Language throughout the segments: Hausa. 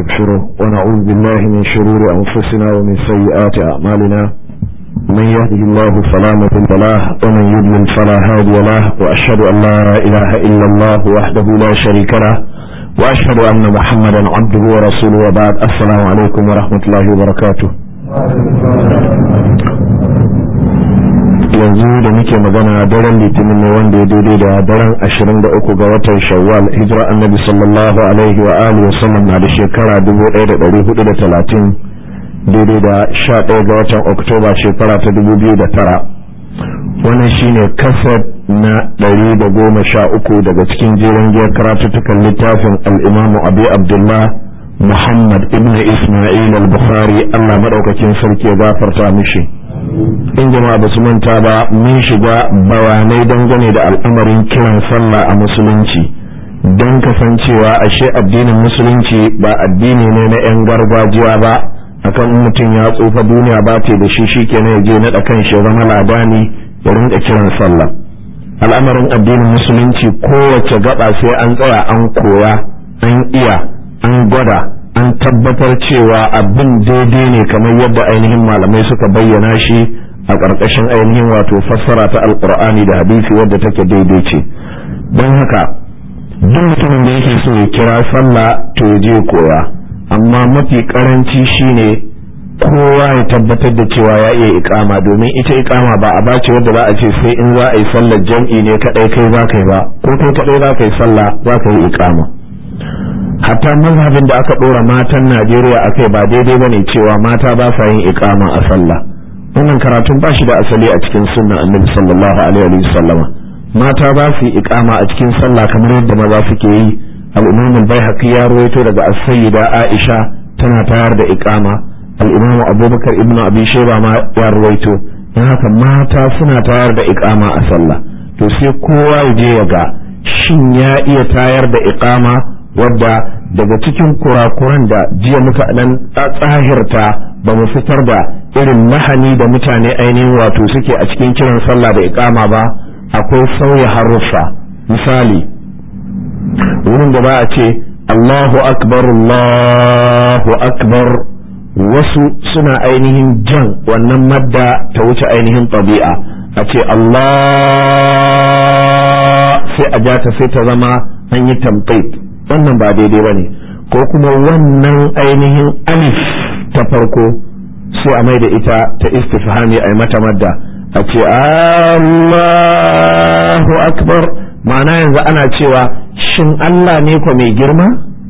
ونستغفره ونعوذ بالله من شرور أنفسنا ومن سيئات أعمالنا من يهده الله فلا مضل له ومن يضلل فلا هادي له وأشهد أن لا إله إلا الله وحده لا شريك له وأشهد أن محمدا عبده ورسوله وبعد السلام عليكم ورحمة الله وبركاته yanzu da muke magana daren litinin ne wanda ya daidai da daren 23 ga watan shawwal hijira annabi sallallahu alaihi wa alihi wasallam na da shekara 1430 daidai da 11 ga watan oktoba shekara ta 2009 wannan shine kasar na 113 daga cikin jerin giyar karatuttukan littafin al'imamu abu abdullah muhammad ibn isma'il al-bukhari allah maɗaukakin sarki ya gafarta mishi in jama'a ba su manta ba mun shiga bayanai dangane da al'amarin kiran sallah a musulunci don kasancewa ashe addinin musulunci ba addini ne na 'yan gargajiya ba akan mutum ya tsufa duniya ba ce da shi shikenan ya je naɗa kan shi zama ladani ya rinka kiran sallah al'amarin addinin musulunci kowace gaba sai an tsaya an koya an iya an gwada an tabbatar cewa abin daidai ne kamar yadda ainihin malamai suka bayyana shi a ƙarƙashin ainihin wato fassara ta alƙur'ani da hadisi wadda take daidai ce don haka duk mutumin da yake so ya kira sallah to ya je koya amma mafi ƙaranci shine kowa ya tabbatar da cewa ya iya ikama domin ita ikama ba a bace wadda za a ce sai in za a yi sallar jam'i ne kaɗai kai za ka yi ba ko kai kaɗai za ka yi sallah za ka yi ikama hatta mazhabin da aka ɗora matan Najeriya akai ba daidai bane cewa mata ba sa yin iqama a sallah wannan karatun ba shi da asali a cikin sunnan Annabi sallallahu alaihi wa sallama mata ba su yi iqama a cikin sallah kamar yadda maza suke yi al-Imam al-Baihaqi ya rawaito daga as-Sayyida Aisha tana tayar da iqama al-Imam Abubakar ibn Abi Shayba ma ya rawaito dan haka mata suna tayar da iqama a sallah to sai kowa ya je ya ga shin ya iya tayar da iqama wadda daga cikin kurakuran da jiya muka dan tsahirta ba mu fitar da irin mahani da mutane ainihin wato suke a cikin kiran sallah da iqama ba akwai sauya haruffa misali wurin da ba a ce Allahu akbar Allahu akbar wasu suna ainihin jan wannan madda ta wuce ainihin tabi'a a ce Allah sai a ja ta sai ta zama an yi tamtait wannan ba daidai ba ne ko kuma wannan ainihin alif ta farko sai a mai da ita ta istifhami a mata madda a ce Allahu akbar ma'ana yanzu ana cewa shin Allah ne ko mai girma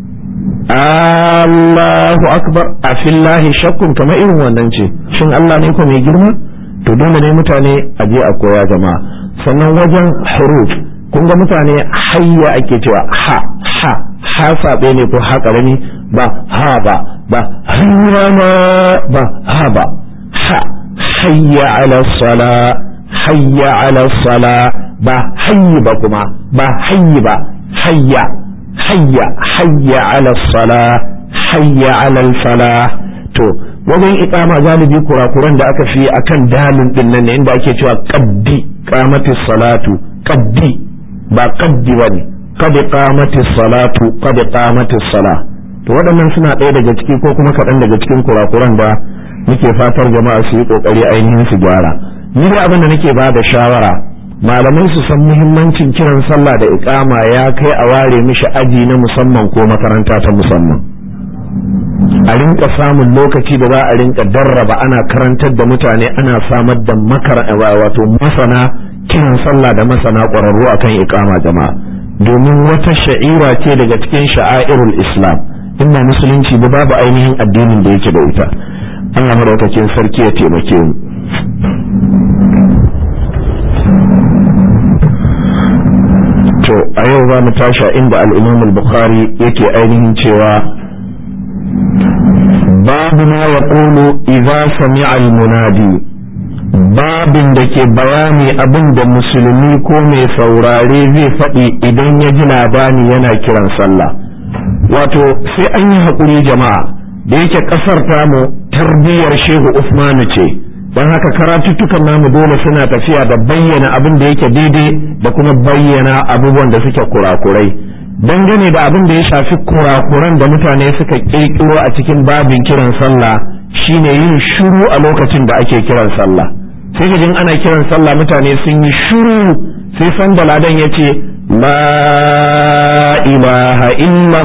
Allahu akbar a fillahi shakkun kamar irin wannan ce shin Allah ne ko mai girma to dole ne mutane a je a koya jama'a sannan wajen huruf kun ga mutane hayya ake cewa ha ha ha saɓe ne ko ha ƙarami ba ha ba ba hayyana ba ha ba ha hayya ala sala hayya ala sala ba hayyi ba kuma ba hayyi ba hayya hayya hayya ala sala hayya ala fala to wajen iqama galibi kurakuran da aka fi akan dalin din nan ne inda ake cewa qaddi qamatis salatu qaddi ba qaddi bane qad qamatis salatu qad qamatis sala to waɗannan suna ɗaya daga ciki ko kuma kaɗan daga cikin kurakuran da muke fatar jama'a su yi ƙoƙari ainihin su gyara ni da abin da nake ba da shawara malamai su san muhimmancin kiran sallah da iqama ya kai a ware mishi aji na musamman ko makaranta ta musamman a rinka samun lokaci da za a rinka darraba ana karantar da mutane ana samar da makara wato masana kiran sallah da masana ƙwararru akan iqama jama'a domin wata sha'ira ce daga cikin sha'airul islam inna musulunci ba babu ainihin addinin da yake da ita Allah madaukakin sarki ya taimake mu to a yau za mu tasha inda al-imam al-bukhari yake ainihin cewa babu ma yaqulu idza sami'a al-munadi babin da ke bayani abin da musulmi ko mai saurare zai faɗi idan ya ji labani yana kiran sallah wato sai an yi haƙuri jama'a da yake ƙasar tamu tarbiyyar shehu usmanu ce don haka karatuttukan namu dole suna tafiya da bayyana abin da yake daidai da kuma bayyana abubuwan da suke kurakurai dangane da abin da ya shafi kurakuran da mutane suka kirkiro a cikin babin kiran sallah shine yin shiru a lokacin da ake kiran sallah sai ka jin ana kiran sallah mutane sun yi shiru sai san da ladan ya ce la ilaha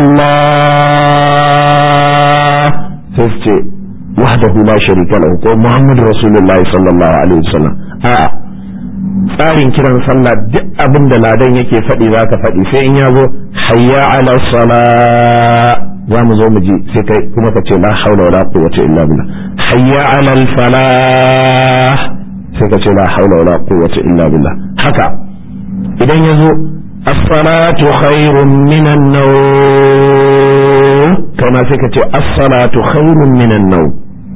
illallah sai su ce wahdahu la sharika lahu ko muhammadu rasulullahi sallallahu alaihi wasallam a'a tsarin kiran sallah duk abin da ladan yake faɗi za ka faɗi sai in ya zo hayya ala sala za mu zo mu ji sai kai kuma ka ce la haula wala quwwata illa billah hayya ala al falah sai ka ce la haula wala quwwata illa billah haka idan ya zo as-salatu khairun minan nawm kana sai ka ce as-salatu khairun minan nawm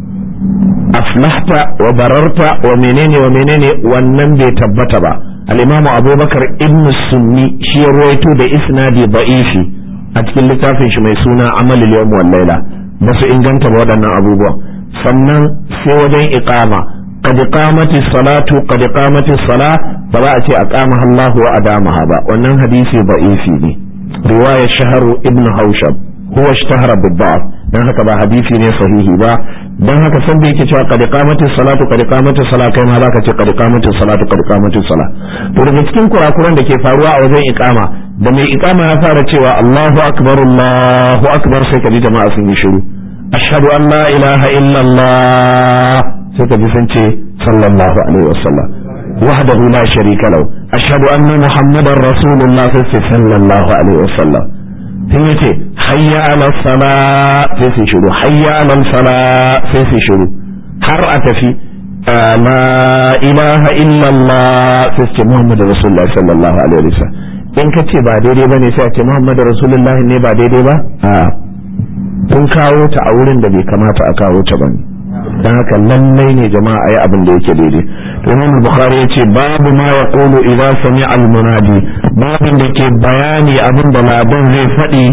aflahta wa bararta wa menene wa menene wannan bai tabbata ba al-imamu abubakar ibn sunni shi ya ruwaito da isnadi da'ifi a cikin littafin shi mai suna amalul yawm wal laila ba su inganta ba waɗannan abubuwa sannan sai wajen iqama qad qamati salatu qad qamati sala ba za a ce aqamaha Allah wa adamaha ba wannan hadisi da'ifi ne riwayar shaharu ibn haushab huwa ishtahara bid-da'f dan haka ba hadisi ne sahihi ba dan haka san da yake cewa qad qamati salatu qad qamati sala kai ma zaka ce qad qamati salatu qad qamati sala to daga cikin kurakuran da ke faruwa a wajen iqama da mai iqama ya fara cewa Allahu akbar Allahu akbar sai kaji jama'a sun yi shiru ashhadu an la ilaha illa Allah sai kaji sun ce sallallahu alaihi wasallam wahdahu la sharika lahu ashhadu anna muhammadar rasulullah sai sallallahu alaihi wasallam sai yace hayya ala sala sai su shiru hayya ala sala sai su shiru har a tafi la ilaha illallah sai su ce muhammadu rasulullah sallallahu alaihi wasallam in ka ce ba daidai bane sai a ce muhammadu rasulullah ne ba daidai ba a kun kawo ta a wurin da bai kamata a kawo ta bane dan haka lallai ne jama'a ayi abin da yake daidai to Imam Bukhari yace babu ma yaqulu idza sami'a al-munadi babin da ke bayani abin da ladan zai faɗi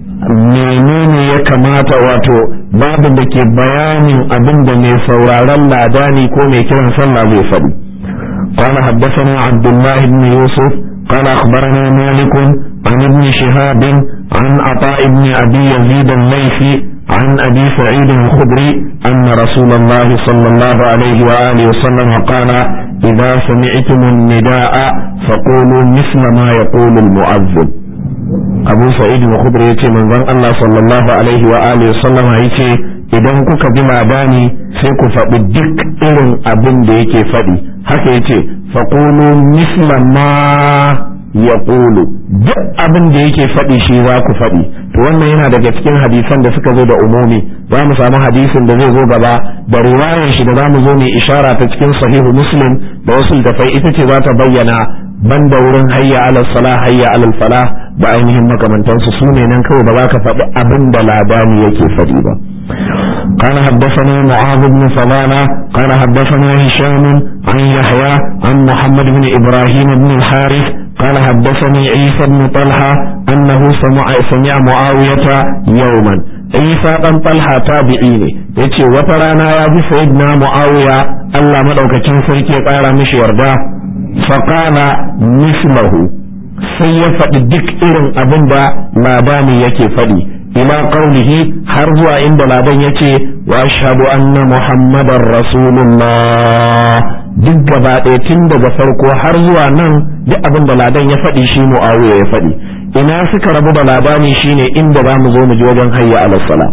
menene ya kamata wato babin da ke bayanin abin da mai sauraron ladani ko mai kiran sallah zai faɗi قال حدثنا عبد الله بن يوسف قال أخبرنا مالك عن ابن شهاب عن عطاء بن أبي يزيد الليثي عن أبي سعيد الخدري أن رسول الله صلى الله عليه وآله وسلم قال إذا سمعتم النداء فقولوا مثل ما يقول المؤذن أبو سعيد الخدري يتي من ذن الله صلى الله عليه وآله وسلم يتي idan kuka ji labani sai ku faɗi duk irin abin da yake faɗi haka yace faqulu misla ma ya ƙulu duk abin da yake faɗi shi za ku faɗi to wannan yana daga cikin hadisan da suka zo da umumi za mu samu hadisin da zai zo gaba da riwayar shi da za mu zo mai ishara ta cikin sahihu muslim da wasu littafai ita ce za ta bayyana banda wurin hayya alal sala hayya alal fala da ainihin makamantansu su ne nan kawai ba za ka faɗi abin da labani yake faɗi ba قال حدثنا معاذ بن فضالة قال حدثنا هشام عن يحيى عن محمد بن إبراهيم بن الحارث قال حدثني عيسى بن طلحة أنه سمع سمع معاوية يوما عيسى بن طلحة تابعين يتي وترانا يا سيدنا معاوية الله مدعوك تنسلك قال مش يرضى فقال مثله sai ya faɗi duk irin abin da labani yake faɗi ila qaulihi har zuwa inda ladan yace wa ashhadu anna muhammadar rasulullah duk gaba ɗaya tun daga farko har zuwa nan duk abin da ladan ya faɗi shi muawiya ya faɗi ina suka rabu da labani shine inda za mu zo mu ji wajen hayya ala sala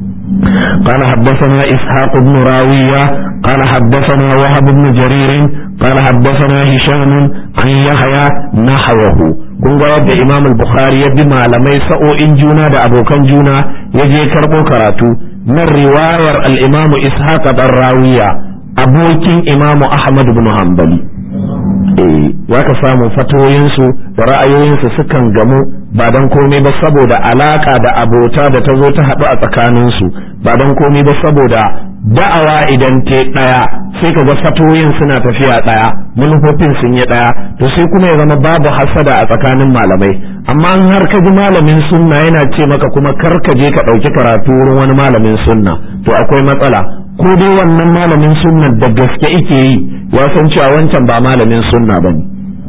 قال حدثنا إسحاق بن راوية قال حدثنا وهب بن جرير قال حدثنا هشام عن يحيى نحوه kun ga yadda Imam al-Bukhari ya bi malamai sa'o'in juna da abokan juna ya je karɓo karatu nan riwayar al-Imam Ishaq dan Rawiya abokin Imam Ahmad ibn Hanbali eh zaka samu fatoyinsu da ra'ayoyinsu sukan gamu ba dan komai ba saboda alaka da abota da ta zo ta haɗu a tsakaninsu ba dan komai ba saboda da'awa idan te ɗaya sai ka ga fatoyin suna tafiya ɗaya manufofin sun yi ɗaya to sai kuma ya zama babu hasada a tsakanin malamai amma in har ka ji malamin sunna yana ce maka kuma kar ka je ka ɗauki karatu wurin wani malamin sunna to akwai matsala ko dai wannan malamin sunna da gaske ike yi ya san cewa wancan ba malamin sunna ba ne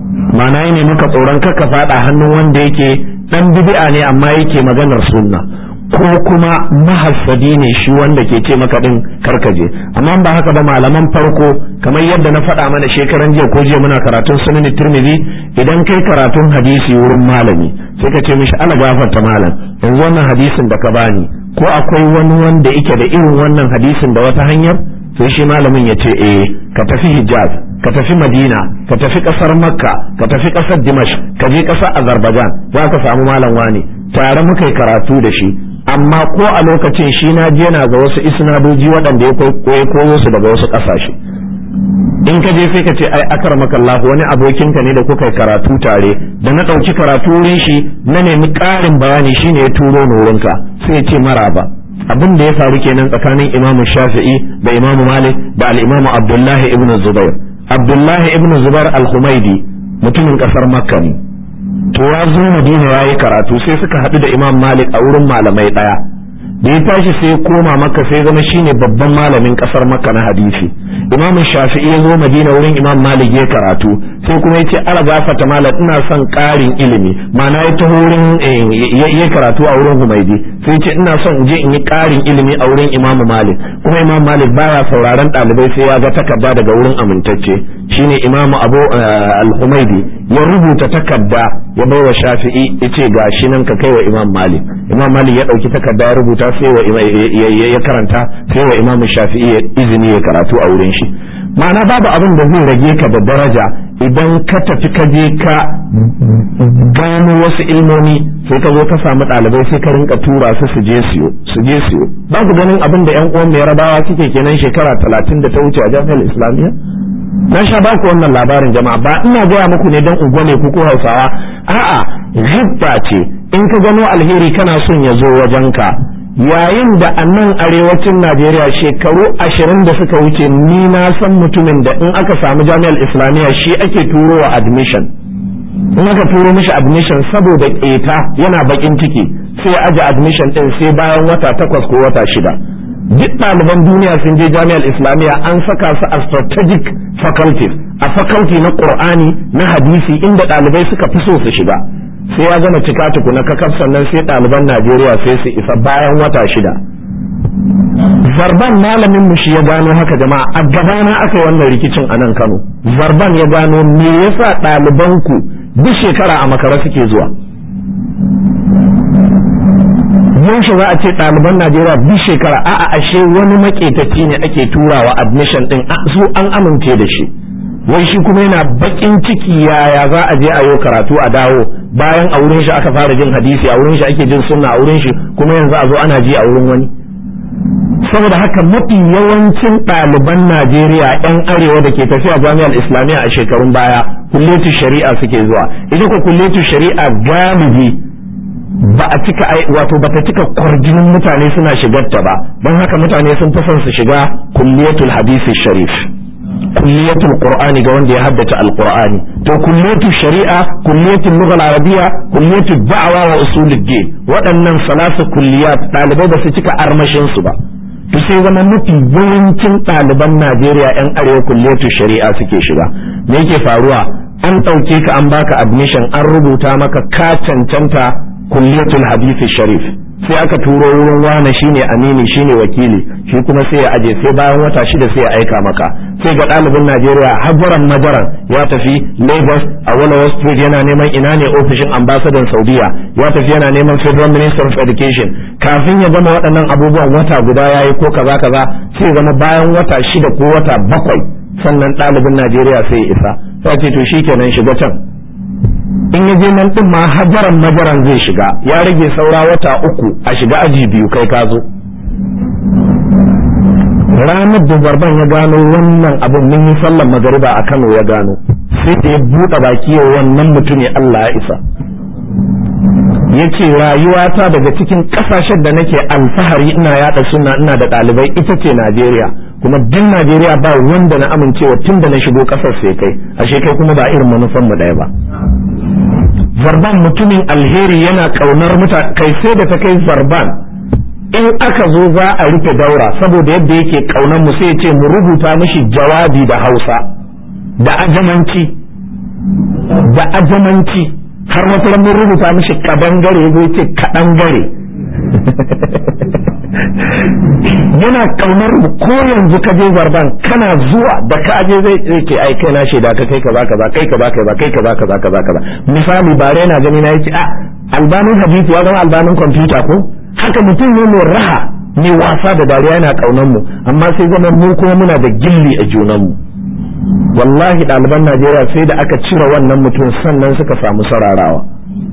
ma'ana ne maka tsoron kaka fada hannun wanda yake dan bid'a ne amma yake maganar sunna ko kuma mahassadi ne shi wanda ke ce maka din karkaje amma ba haka ba malaman farko kamar yadda na faɗa mana shekaran jiya ko jiya muna karatun sunan tirmidhi idan kai karatun hadisi wurin malami sai ka ce mishi ala gafarta malam yanzu wannan hadisin da ka bani ko akwai wani wanda yake da irin wannan hadisin da wata hanyar sai shi malamin ya ce eh ka tafi hijaz ka tafi madina ka tafi kasar makka ka tafi kasar dimash ka je kasar azerbaijan za ka samu malam wani tare muka yi karatu da shi amma ko a lokacin shi na je na ga wasu isnadoji waɗanda ya koyo su daga wasu ƙasashe in ka je sai ka ce ai akar makallahu wani abokinka ne da kuka yi karatu tare da na ɗauki karatu wurin shi na nemi ƙarin bayani shine ya turo ni wurinka sai ya ce maraba abin da ya faru kenan tsakanin imamu shafi'i da imamu malik da al'imamu abdullahi ibn zubair abdullahi ibn zubair al-humaidi mutumin ƙasar makka ne to ya zo madina ya yi karatu sai suka haɗu da imam malik a wurin malamai ɗaya da ya tashi sai koma makka sai zama shine babban malamin ƙasar makka na hadisi imam shafi'i ya zo madina wurin imam malik ya karatu sai kuma ya ce ala gafata malam ina son ƙarin ilimi ma'ana ya taho wurin ya karatu a wurin humaidi sai ce ina son in je in yi ƙarin ilimi a wurin imam malik kuma imam malik baya sauraron ɗalibai sai ya ga takarda daga wurin amintacce shine imam abu al-humaidi ya rubuta takarda ya bai wa shafi'i ya ce ga shi nan ka kai wa imam malik imam malik ya ɗauki takarda ya rubuta sai wa ya karanta sai wa imam shafi'i ya izini ya karatu a wurin shi ma'ana babu abin da zai rage ka da daraja idan ka tafi ka je ka gano wasu ilmomi sai ka zo ka samu ɗalibai sai ka rinka tura su su je siyo su je siyo ba ku ganin abin da yan uwan mai rabawa suke kenan shekara talatin da ta wuce a jami'ar islamiyya na sha ba ku wannan labarin jama'a ba ina gaya muku ne don ungwane ku ko hausawa a'a ghibba ce in ka gano alheri kana son ya zo wajenka yayin da a nan arewacin najeriya shekaru ashirin da suka wuce ni na san mutumin da in aka samu jami'ar islamiyya shi ake turo wa admission in aka turo mishi admission saboda ƙeta yana bakin ciki sai aje admission din sai bayan wata takwas ko wata shida duk ɗaliban duniya sun je jami'ar islamiyya an saka su a strategic faculties a faculty na qur'ani na hadisi inda ɗalibai suka fi so su shiga sai ya gama cika tukuna kakaf sannan sai ɗaliban najeriya sai su isa bayan wata shida zarban malamin mu shi ya gano haka jama'a a gabana aka yi wannan rikicin a nan kano zarban ya gano me yasa ɗalibanku duk shekara a makara suke zuwa yaushe za a ce ɗaliban Najeriya duk shekara a'a ashe wani maƙetaci ne ake turawa admission ɗin su an amince da shi wai shi kuma yana baƙin ciki yaya za a je a yi karatu a dawo bayan a wurin shi aka fara jin hadisi a wurin shi ake jin sunna a wurin shi kuma yanzu a zo ana ji a wurin wani saboda haka mafi yawancin ɗaliban Najeriya 'yan arewa da ke tafiya jami'ar islamiyya a shekarun baya kulletu shari'a suke zuwa ita ko kulletu shari'a galibi ba a cika wato ba ta cika kwarjinin mutane suna shigarta ba don haka mutane sun fi son su shiga kulliyatul hadisi sharif kulliyatul qur'ani ga wanda ya haddace alqur'ani to kulliyatul shari'a kulliyatul lugha arabiyya kulliyatul da'wa wa usulud din waɗannan salasu kulliyat ɗalibai ba su cika armashin su ba to sai zama mafi yawancin ɗaliban Najeriya 'yan arewa kulliyatul shari'a suke shiga me yake faruwa an ɗauke ka an baka admission an rubuta maka ka cancanta kulliyatul hadisi sharif sai aka turo wurin wane shine amini shine wakili shi kuma sai ya aje sai bayan wata shida sai ya aika maka sai ga ɗalibin Najeriya hajaran majaran ya tafi Lagos a Wall Street yana neman ina ne ofishin ambasadan Saudiya ya tafi yana neman Federal Minister of Education kafin ya gama waɗannan abubuwan wata guda yayi ko kaza kaza sai zama bayan wata shida ko wata bakwai sannan ɗalibin Najeriya sai ya isa sai ce to shikenan shiga can in ya je nan din ma hajaran majaran zai shiga ya rage saura wata uku a shiga aji biyu kai ka zo ranar da zarban ya gano wannan abin mun yi sallan magariba a Kano ya gano sai da ya buɗe baki ya wannan mutune Allah ya isa ya ce rayuwata daga cikin ƙasashen da nake alfahari ina yaɗa suna ina da ɗalibai ita ce Najeriya kuma duk Najeriya ba wanda na amincewa tun da na shigo ƙasar sai kai ashe kai kuma ba irin manufan mu ɗaya ba zarban mutumin alheri yana ƙaunar mutane kai sai da ta kai zarban in aka zo za a rufe daura saboda yadda yake ƙaunar mu sai ce mu rubuta mishi jawabi da Hausa da ajamanci da ajamanci har wata mun rubuta mishi kadangare zai ce kadangare yana kaunar mu ko yanzu ka je zarban kana zuwa da ka je zai ce ai kai na shaida ka kai kaza kaza kai kaza kaza kai kaza kaza kaza kaza misali ba yana gani na yace a albanin hadisi ya zama albanin kwamfuta ko haka mutum ne mai raha mai wasa da dariya yana kaunar mu amma sai zama mu kuma muna da gilli a junan mu wallahi ɗaliban Najeriya sai da aka cire wannan mutum sannan suka samu sararawa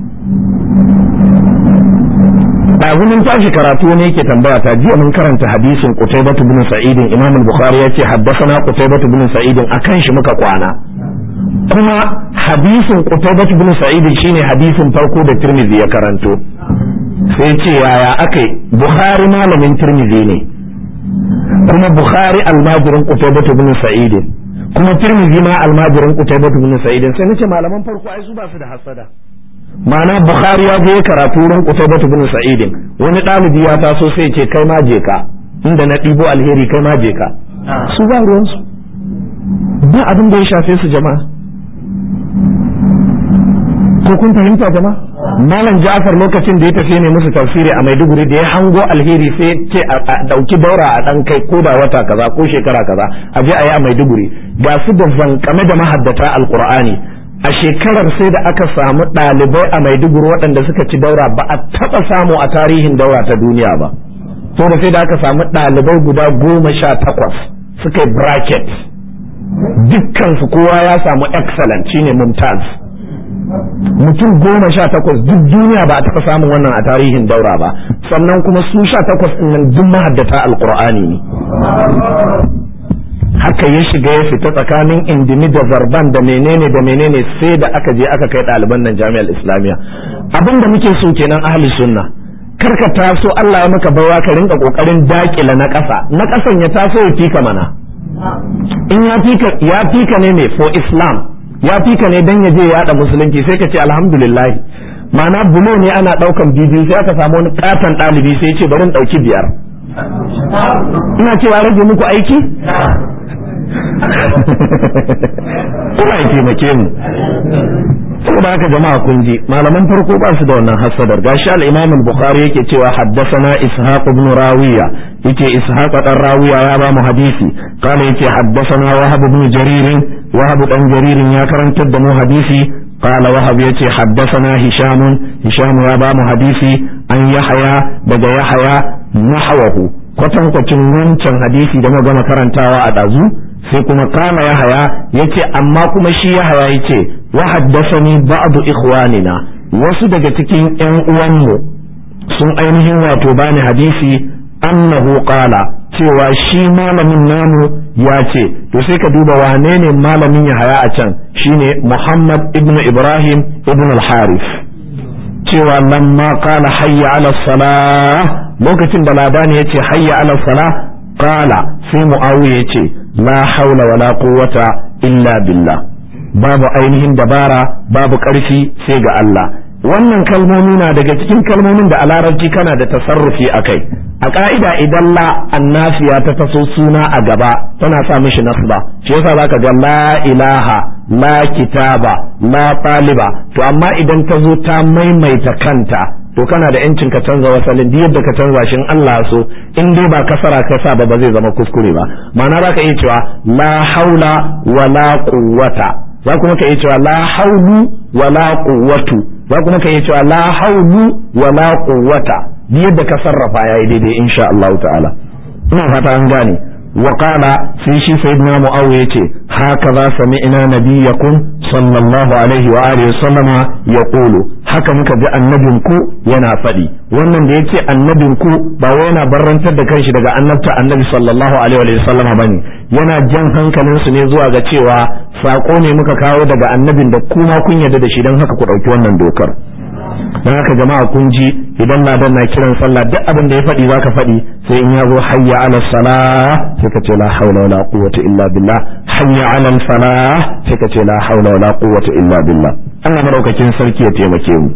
ɗazumin tashi karatu ne yake tambaya ta jiya mun karanta hadisin Qutaybah bin Sa'id Imam al-Bukhari yace haddathana Qutaybah bin Sa'id akan shi muka kwana kuma hadisin Qutaybah bin Sa'id shine hadisin farko da Tirmidhi ya karanto sai ce yaya akai Bukhari malamin Tirmidhi ne kuma Bukhari almajirin Qutaybah bin Sa'id kuma Tirmidhi ma almajirin Qutaybah bin Sa'id sai nace malaman farko ai su ba su da hasada ma'ana bukhari ya je karatu wurin qutaybah bin sa'id wani dalibi ya taso sai ce kai ma je ka inda na ɗibo alheri kai ma je ka su ba ruwan su ba abin da ya shafe su jama'a ko kun fahimta jama'a malam Ja'far lokacin da ya tafi ne musu tafsiri a Maiduguri da ya hango alheri sai ce a dauki daura a dan kai ko da wata kaza ko shekara kaza a je a yi a Maiduguri ga su da zankame da mahaddata alqur'ani a shekarar sai da aka samu ɗalibai a maiduguri waɗanda suka ci daura ba a taɓa samu a tarihin daura ta duniya ba da sai da aka samu ɗalibai guda goma sha takwas suka yi bracket dukkansu kowa ya samu excellent shine mumtaz mutum goma sha takwas duk duniya ba a taɓa samun wannan a tarihin daura ba sannan kuma su sha takwas ɗin nan duk mahaddata alƙur'ani ne haka ya shiga ya fita tsakanin indimi da zarban da menene da menene sai da aka je aka kai ɗaliban nan jami'ar islamiyya abin da muke so kenan ahli sunna kar ka taso Allah ya maka baiwa ka rinka kokarin dakila na ƙasa na ƙasan ya taso ya fika mana in ya fika ya fika ne ne for islam ya fika ne dan ya je ya yada musulunci sai ka ce alhamdulillah ma'ana bulo ne ana daukan bibiyu sai aka samu wani katon ɗalibi sai ya ce bari in dauki biyar ina cewa rage muku aiki kuma ya taimake mu saboda haka jama'a kun ji malaman farko ba su da wannan hasadar gashi al-Imam al-Bukhari yake cewa haddathana Ishaq ibn Rawiya yake Ishaq dan Rawiya ya ba mu hadisi kana yake haddathana Wahab ibn Jarir Wahab dan Jarir ya karantar da mu hadisi قال وهب يتي حدثنا هشام هشام يا بام حديثي أن يحيى بدا يحيى نحوه kwatankwacin wancan hadisi da muka gama karantawa a ɗazu sai kuma kama ya haya yace amma kuma shi ya haya yace wa haddathani ba'du ikhwanina wasu daga cikin ƴan uwanmu sun ainihin wato bani hadisi annahu qala cewa shi malamin namu ya ce to sai ka duba wane ne malamin ya haya a can shine Muhammad ibn Ibrahim ibn al-Harith cewa lamma qala hayya ala salah lokacin da labani ya ce hayya ala salah qala sai muawiya ya ce la haula wala quwwata illa billah babu ainihin dabara babu ƙarfi sai ga Allah wannan kalmomi na daga cikin kalmomin da a larabci kana da tasarrufi a kai a ka'ida idan la annafiya ta taso suna a gaba tana sa mishi nasba shi yasa zaka ga la ilaha la kitaba la taliba to amma idan ta zo ta maimaita kanta to kana da yancin ka canza wasalin duk yadda ka canza shi in Allah so in dai ba kasara ka sa ba ba zai zama kuskure ba ma'ana zaka iya cewa la haula wala quwwata za kuma ka iya cewa la haulu wala quwwatu za kuma ka iya cewa la haulu wala quwwata duk yadda ka sarrafa yayi daidai insha Allah ta'ala ina fata an gane wa qala sai shi sayyidina muawiya yace haka za sami'na nabiyakum sallallahu alaihi wa alihi sallama yaqulu haka muka ji annabin ku yana faɗi wannan da yace annabin ku ba wai yana barrantar da kanshi daga annabta annabi sallallahu alaihi wa sallama bane yana jan hankalin su ne zuwa ga cewa sako ne muka kawo daga annabin da kuma kun yarda da shi don haka ku ɗauki wannan dokar don haka jama'a kun ji idan ladan na kiran sallah duk abin da ya faɗi zaka faɗi sai in ya zo hayya ala salah sai ka ce la haula wala quwwata illa billah hayya ala salah sai ka ce la haula wala quwwata illa billah Allah madaukakin sarki ya taimake mu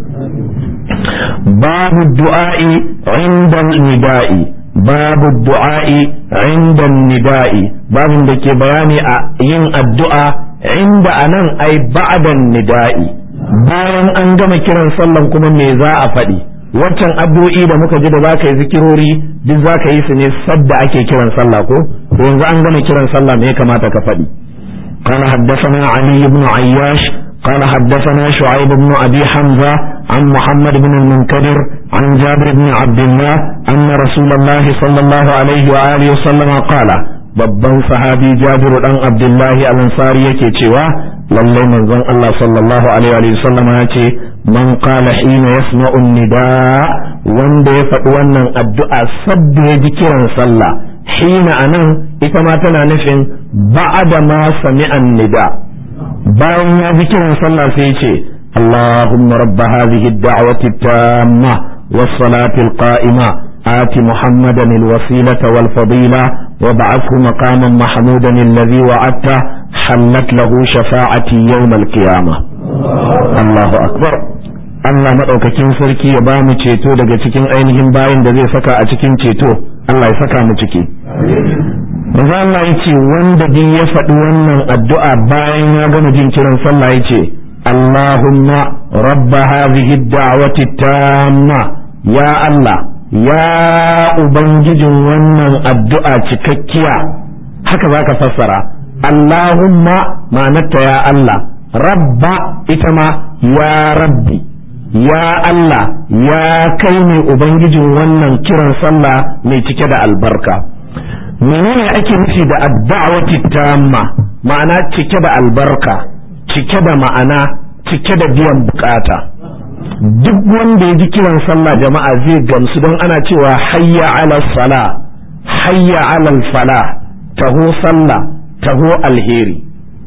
babu du'a'i inda nida'i babu du'a'i inda nida'i babin da ke bayani a yin addu'a inda anan ai ba'dan nida'i bayan an gama kiran sallan kuma me za a faɗi waccan addu'o'i da muka ji da zaka yi zikirori duk zaka yi su ne sadda ake kiran sallah ko to yanzu an gama kiran sallah me ya kamata ka faɗi قال حدثنا علي بن عياش قال حدثنا شعيب بن أبي حمزة عن محمد بن المنكدر عن جابر بن عبد الله أن رسول الله صلى الله عليه وآله وسلم قال babban sahabi jabiru dan abdullahi al-ansari yake cewa lallai manzon Allah sallallahu alaihi wa sallam ya ce man qala hina yasma'u nida wanda ya faɗi wannan addu'a sabda ya ji kiran sallah hina anan ita ma tana nufin ba'da ma sami'an nida bayan ya ji kiran sallah sai ya ce اللهم رب هذه الدعوة التامة والصلاة القائمة آت محمدا الوسيلة والفضيلة وابعثه مقاما محمودا الذي وعدته حلت له شفاعتي يوم القيامة الله أكبر Allah maɗaukakin sarki ya ba mu ceto daga cikin ainihin bayin da zai saka a cikin ceto Allah ya saka mu ciki. Maza Allah ya ce wanda din ya faɗi wannan addu'a bayan ya gama jin kiran sallah ya ce Allahumma rabba hadhihi da'wati tamma ya Allah ya ubangijin wannan addu'a cikakkiya haka zaka fassara Allahumma ma'anarta ya Allah rabba ita ma ya rabbi ya Allah ya kai ne ubangijin wannan kiran sallah mai cike da albarka menene ake nufi da adda'wati tamma ma'ana cike da albarka cike da ma'ana cike da biyan bukata duk wanda ya ji kiran sallah jama'a zai gamsu don ana cewa hayya ala sala hayya ala fala taho sallah taho alheri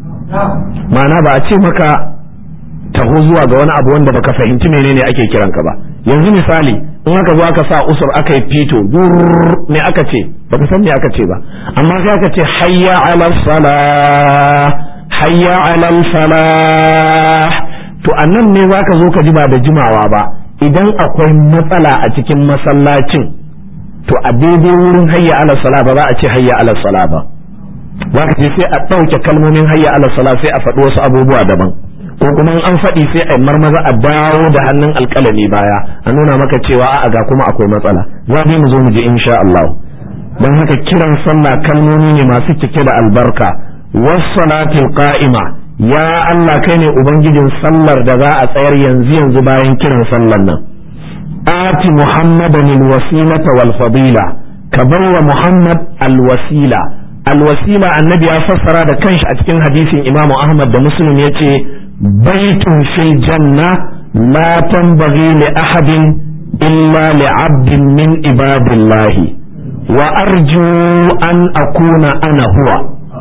ma'ana ba a ce maka taho zuwa ga wani abu wanda baka fahimci menene ake kiran ka ba yanzu misali in aka zo aka sa usur aka yi fito me aka ce baka san me aka ce ba amma sai aka ce hayya ala sala hayya ala falah to annan ne zaka zo ka ji ba da jimawa ba idan akwai matsala a cikin masallacin to a daidai wurin hayya ala sala ba za a ce hayya ala sala ba zaka je sai a ɗauke kalmomin hayya ala sala sai a faɗi wasu abubuwa daban ko kuma an faɗi sai a marmaza a dawo da hannun alƙalami baya a nuna maka cewa a'a ga kuma akwai matsala za mu zo mu ji insha Allah don haka kiran sallah kalmomi ne masu cike da albarka wassalatil qa'ima ya Allah kai ne ubangijin sallar da za a tsayar yanzu yanzu bayan kiran sallar nan ati muhammadan alwasilata wal fadila ka bawa muhammad alwasila alwasila annabi ya fassara da kanshi a cikin hadisin imamu ahmad da muslim yace baitun fil janna la tanbaghi li ahadin illa li 'abdin min ibadillahi wa arju an akuna ana huwa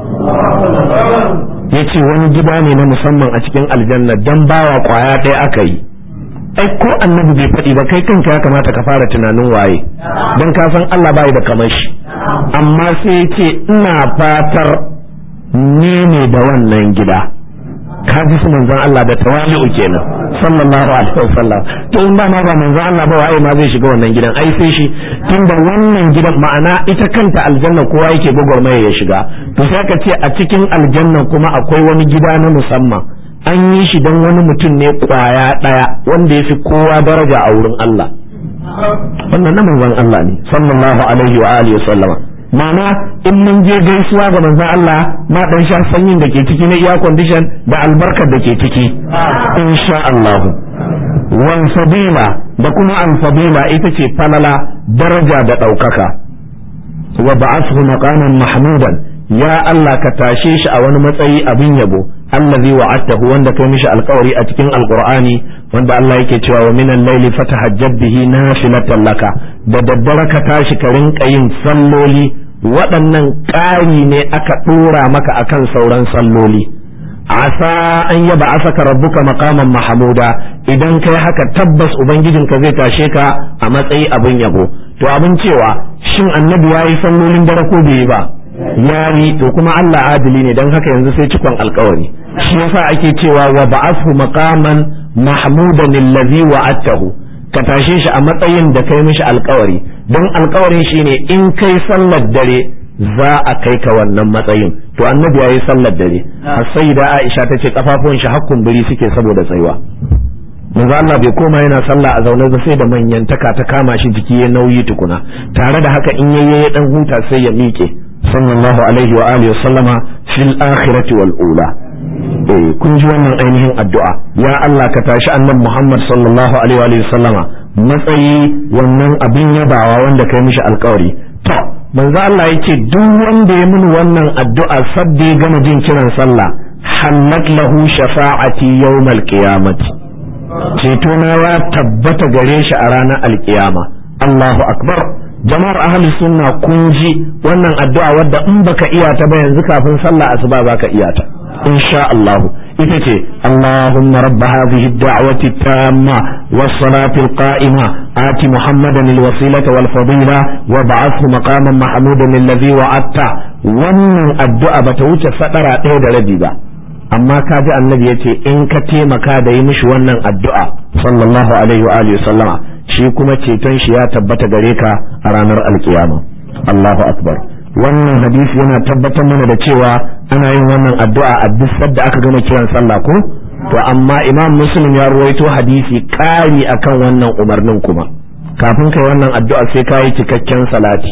yace wani gida ne na musamman a cikin aljanna dan bawa kwaya ɗaya aka yi ai ko annabi bai faɗi ba kai kanka ya kamata ka fara tunanin waye dan ka san Allah bai da kamar shi amma sai yace ina fatar ni ne da wannan gida ka ji su manzon Allah da tawali'u kenan sallallahu alaihi wasallam to in ba ma ba manzon Allah ba waye ma zai shiga wannan gidan ai sai shi tunda wannan gidan ma'ana ita kanta aljanna kowa yake gwagwarmaya ya shiga to sai ka ce a cikin aljanna kuma akwai wani gida na musamman an yi shi don wani mutum ne kwaya daya wanda ya fi kowa daraja a wurin Allah wannan na manzon Allah ne sallallahu alaihi wa alihi wasallama ma'ana in mun je gaisuwa ga manzon Allah ma dan sha sanyin da ke ciki na iya condition da albarkar da ke ciki insha Allah wan fadila da kuma al fadila ita ce falala daraja da daukaka wa ba'athu maqaman mahmudan ya Allah ka tashe shi a wani matsayi abin yabo allazi wa'adtahu wanda kai mishi alkawari a cikin alqur'ani wanda Allah yake cewa wa minal layli fatahajjab bihi nafilatan laka da daddare ka tashi ka rinka yin salloli waɗannan ƙari ne aka ɗora maka akan sauran salloli asa an yaba asaka rabbuka maqaman mahmuda idan kai haka tabbas ubangijinka zai tashe ka a matsayi abin yabo to abin cewa shin annabi yayi sallolin dare ko bai yi ba yayi to kuma Allah adili ne dan haka yanzu sai cikon alkawari shi yasa ake cewa wa ba'athu maqaman mahmudan allazi wa'atahu ka tashe shi a matsayin da kai mishi alkawari don alkawarin shine in kai sallar dare za a kai ka wannan matsayin to annabi ya yi sallar dare har sai da Aisha ta ce kafafuwan shi hakkun biri suke saboda tsayuwa manzo Allah bai koma yana sallah a zaune ba sai da manyantaka ta kama shi jiki ya nauyi tukuna tare da haka in yayye ya dan huta sai ya miƙe sallallahu alaihi wa alihi sallama fil akhirati wal ula eh kun ji wannan ainihin addu'a ya Allah ka tashi annabi Muhammad sallallahu alaihi wa sallama matsayi wannan abin yabawa wanda kai mishi alƙawari to manzo Allah yake duk wanda ya mini wannan addu'a sabbi gama jin kiran sallah hallat lahu shafa'ati yawmal qiyamati ceto na ya tabbata gare shi a ranar alkiyama Allahu akbar jama'ar ahli sunna kun ji wannan addu'a wadda in baka iya ta ba yanzu kafin sallah asuba baka iya ta insha Allah ita ce Allahumma rabb hadhihi ad-da'wati tamma was-salati al-qa'ima ati Muhammadan al-wasilata wal-fadila wa ba'athu maqaman mahmudan alladhi wa'atta wannan addu'a bata wuce sadara ɗaya da rabi ba amma ka ji annabi yace in ka taimaka da yi mishi wannan addu'a sallallahu alaihi wa alihi sallama shi kuma ceton shi ya tabbata gare ka a ranar alkiyama Allahu akbar wannan hadisi yana tabbatar mana da cewa ana yin wannan addu'a a duk sadda aka gama kiran sallah ko to amma imam muslim ya ruwaito hadisi ƙari akan wannan umarnin kuma kafin kai wannan addu'a sai ka yi cikakken salati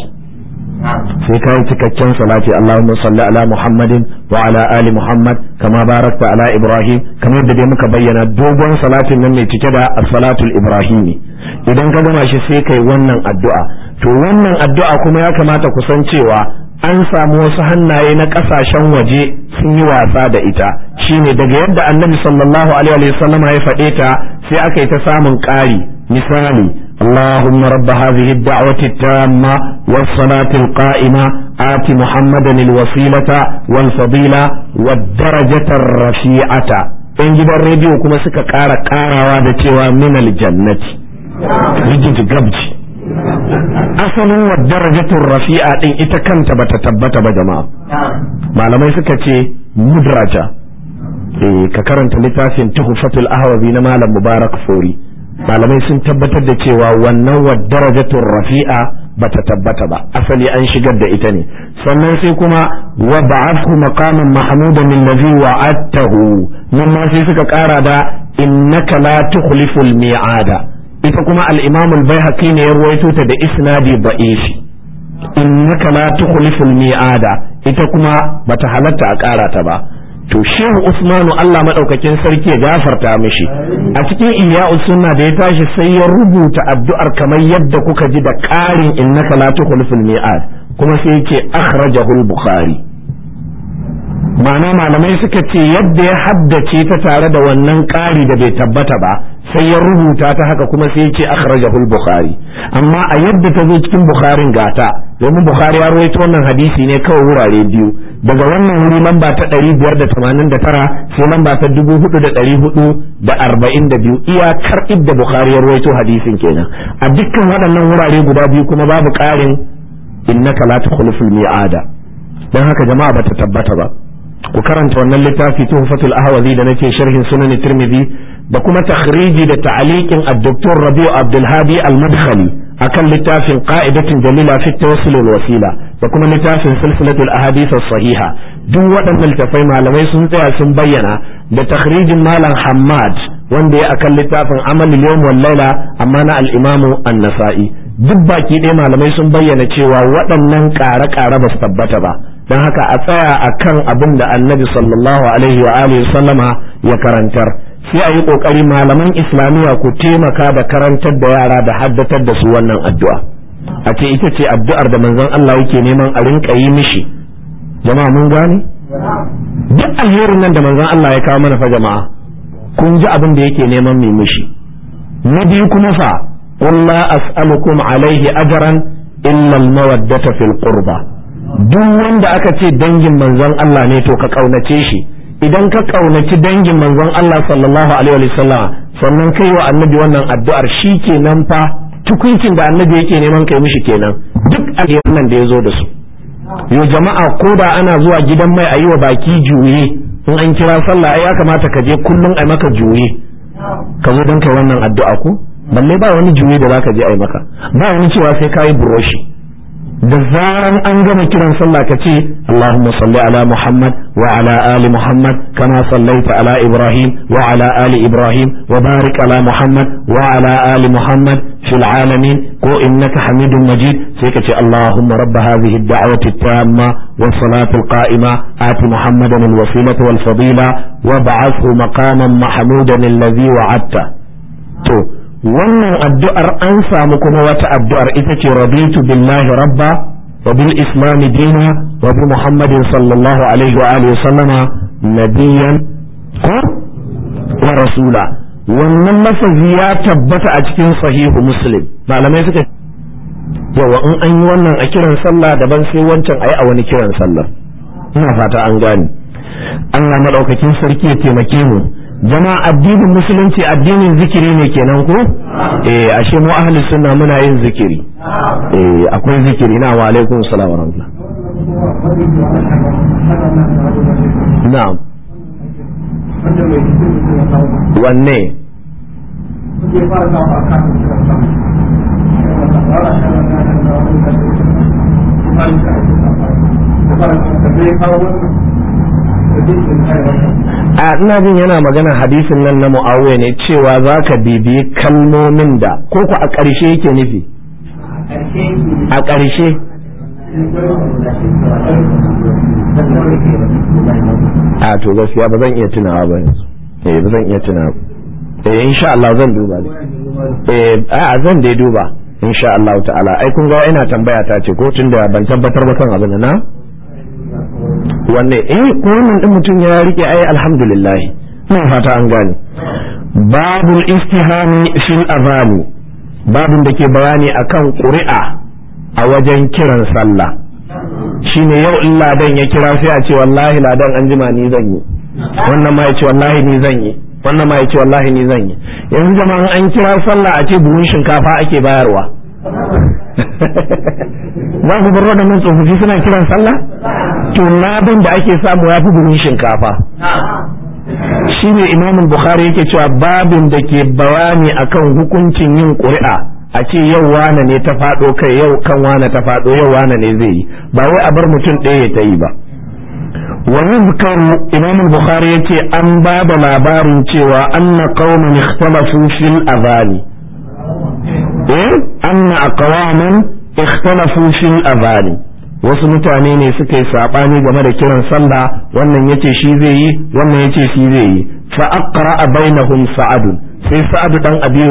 sai ka yi cikakken salati Allahumma salli ala Muhammadin wa ala ali Muhammad kama barakta ala Ibrahim kamar yadda dai muka bayyana dogon salatin nan mai cike da as-salatul ibrahimi idan ka gama shi sai kai wannan addu'a to wannan addu'a kuma ya kamata ku san cewa an samu wasu hannaye na kasashen waje sun yi wasa da ita shine daga yadda annabi sallallahu alaihi wa sallama ya faɗe ta sai aka yi ta samun ƙari misali اللهم رب هذه الدعوة التامة والصلاة القائمة آت محمدا الوسيلة والفضيلة والدرجة الرفيعة in gidan rediyo kuma suka ƙara ƙarawa da cewa min aljannati rigid gabji asalin wa darajatun rafi'a din ita kanta bata tabbata ba jama'a malamai suka ce mudraja ka karanta littafin tuhfatul ahwazi na malam mubarak fori malamai sun tabbatar da cewa wannan wa darajatun rafi'a bata tabbata ba asali an shigar da ita ne sannan sai kuma wa ba'athu maqaman mahmudan allazi wa'adtahu nan ma sai suka kara da innaka la tukhliful mi'ada ita kuma al-imam al-baihaqi ne ya ruwaito ta da isnadi da'if innaka la tukhliful mi'ada ita kuma bata halatta a kara ta ba to shehu usmanu Allah madaukakin sarki ya gafarta mishi a cikin ihya'us sunna da ya tashi sai ya rubuta addu'ar kamar yadda kuka ji da ƙarin innaka la tukhliful mi'ad kuma sai yake akhrajahu al-bukhari ma'ana malamai suka ce yadda ya haddace ta tare da wannan ƙari da bai tabbata ba sai ya rubuta ta haka kuma sai yake akhrajahu al-bukhari amma a yadda ta zo cikin bukharin gata domin bukhari ya rawaito wannan hadisi ne kawai wurare biyu daga wannan wuri lamba ta 589 sai lamba ta 4442 iyakar idda bukhari ya rawaito hadisin kenan a dukkan waɗannan wurare guda biyu kuma babu ƙarin innaka la tukhliful mi'ada dan haka jama'a bata tabbata ba ku karanta wannan littafi tuhfatul ahwazi da nake sharhin sunan tirmidhi da kuma takhriji da ta'liqin ad-doktor Rabi'u Abdul Hadi al-Madkhali akan littafin qa'idatin jalila fi tawassul wasila da kuma littafin silsilatul ahadith as-sahiha duk waɗannan littafai malamai sun tsaya sun bayyana da takhrijin malam Hammad wanda ya akan littafin amalul yawm wal laila amma na al-imamu an-nasa'i duk baki ɗaya malamai sun bayyana cewa waɗannan ƙare-ƙare ba su tabbata ba don haka a tsaya a kan abin da annabi sallallahu alaihi wa alihi sallama ya karantar sai a yi ƙoƙari malaman islamiyya ku taimaka da karantar da yara da haddatar da su wannan addu'a a ce ita ce addu'ar da manzon Allah yake neman a rinka yi mishi jama'a mun gane duk alherin nan da manzon Allah ya kawo mana fa jama'a kun ji abin da yake neman mai mishi na biyu kuma fa قل لا أسألكم عليه أجرا إلا المودة في القربى duk wanda aka ce dangin manzon Allah ne to ka kaunace shi idan ka kaunaci dangin manzon Allah sallallahu alaihi wa sallam sannan kai wa annabi wannan addu'ar shi kenan fa tukuncin da annabi yake neman kai mishi kenan duk alherin nan da ya zo da su yo jama'a ko da ana zuwa gidan mai a yi wa baki juye in an kira sallah ai ya kamata ka je kullum a maka juye ka zo don kai wannan addu'a ko balle ba wani juye da zaka je ai maka ba wani cewa sai kayi buroshi da zaran an gama kiran sallah ka ce Allahumma salli ala Muhammad wa ala ali Muhammad kama sallaita ala Ibrahim wa ala ali Ibrahim wa barik ala Muhammad wa ala ali Muhammad fil alamin ko innaka Hamidum Majid sai ka ce Allahumma rabb hadhihi ad-da'wati at-tamma was salati al-qa'ima ati Muhammadan al-wasilata wal fadila wa ba'athu maqaman mahmudan alladhi wa'adta to wannan addu'ar an samu kuma wata addu'ar ita ce rabitu billahi rabba wa bil islami dina wa bi muhammadin sallallahu alaihi wa alihi sallama nabiyan ko wa rasula wannan lafazi ya tabbata a cikin sahihu muslim malamai suka yawa in an yi wannan a kiran sallah daban sai wancan ayi a wani kiran sallah ina fata an gane Allah madaukakin sarki ya taimake mu jama'a addinin musulunci addinin zikiri ne kenan ko eh ashe mu ahli sunna muna yin zikiri eh akwai zikiri na wa alaikum salam wa rahmatullah na'am wanne a ina jin yana magana hadisin nan na mu'awiya ne cewa za ka bibiyi kalmomin da ko ku a ƙarshe yake nufi a ƙarshe a to gaskiya ba zan iya tunawa ba eh ba zan iya tunawa eh insha Allah zan duba eh a zan dai duba insha Allah ta'ala ai kun ga ina tambaya ta ce ko tunda ban tabbatar ba kan abin na wanne eh ko wannan din mutum ya rike ai alhamdulillah ina fata an gane babul istihami fil azani babun da ke bayani akan ƙuri'a a wajen kiran sallah shine yau in ladan ya kira sai a ce wallahi ladan an jima ni zan yi wannan ma ya ce wallahi ni zan yi wannan ma ya ce wallahi ni zan yi yanzu jama'an an kira sallah a ce buhun shinkafa ake bayarwa za ku bar waɗannan tsofaffi suna kiran sallah to ladan da ake samu ya fi buhun shinkafa shi ne imamul bukhari yake cewa babin da ke bayani akan hukuncin yin ƙuri'a a ce yau wane ne ta faɗo kai yau kan wane ta faɗo yau wane ne zai yi ba wai a bar mutum ɗaya ta yi ba wa yuzkaru imam bukhari yace an ba da labarin cewa anna qauman ikhtalafu fil adhani eh anna aqwaman ikhtalafu fil adhani wasu mutane ne suka yi sabani game da kiran sallah wannan yace shi zai yi wannan yace shi zai yi fa aqra bainahum sa'ad sai sa'ad dan abi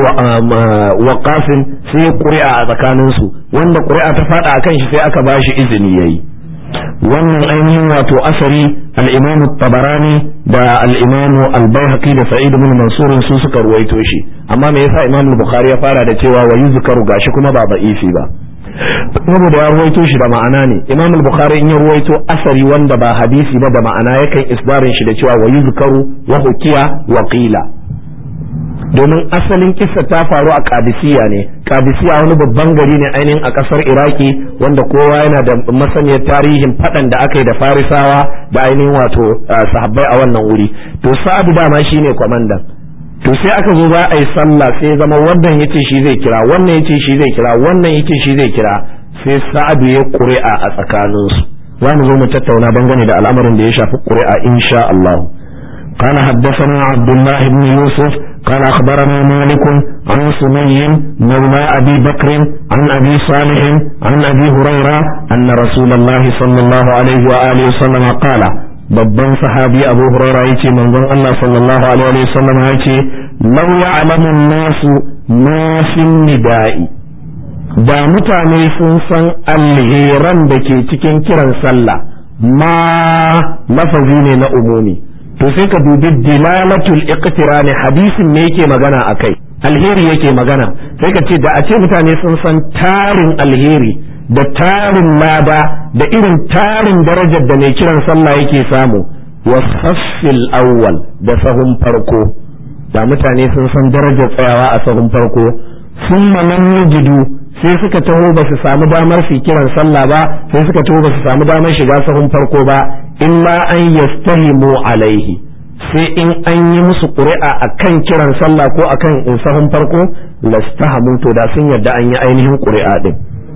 wa qasim sai ƙuri'a a tsakanin su wanda ƙuri'a ta fada akan shi sai aka bashi izini yayi wannan ainihin wato asari al-imam tabarani da al-imam al-baihaqi da sa'id ibn mansur su suka ruwaito shi amma me yasa imam al-bukhari ya fara da cewa wa yuzkaru gashi kuma ba da'ifi ba saboda ya ruwaito shi da ma'ana ne imam al-bukhari in ya ruwaito asari wanda ba hadisi ba da ma'ana yakan isbarin shi da cewa wa yuzkaru wa hukiya wa qila domin asalin kissa ta faru a kadisiya ne kadisiya wani babban gari ne ainihin a kasar iraki wanda kowa yana da masaniyar tarihin fadan da aka yi da farisawa da ainihin wato sahabbai a wannan wuri to sa'adu dama shine kwamandan to sai aka zo za a yi sallah sai zama wannan yace shi zai kira wannan yace shi zai kira wannan yace shi zai kira sai sa'adu ya ƙuri'a a tsakaninsu za mu zo mu tattauna dangane da al'amarin da ya shafi ƙuri'a insha Allah قال حدثنا عبد الله بن يوسف قال أخبرنا مالك عن سمي مولى أبي بكر عن أبي صالح عن أبي هريرة أن رسول الله صلى الله عليه وآله وسلم قال babban sahabi abu huraira yace manzon Allah sallallahu alaihi wa sallam yace law ya'lamu nasu ma fi nida'i da mutane sun san alheran da ke cikin kiran sallah ma lafazi ne na umumi to sai ka dubi dilalatul iqtirani hadisin ne yake magana akai alheri yake magana sai ka ce da a ce mutane sun san tarin alheri da tarin lada da irin tarin darajar da mai kiran sallah yake samu wasaffil awwal da sahun farko da mutane sun san darajar tsayawa a sahun farko sun lam yajidu sai suka taho ba su samu damar su kiran sallah ba sai suka taho ba su samu damar shiga sahun farko ba illa an yastahimu alaihi sai in an yi musu ƙuri'a akan kiran sallah ko akan sahun farko lastahamu to da sun yarda an yi ainihin ƙuri'a din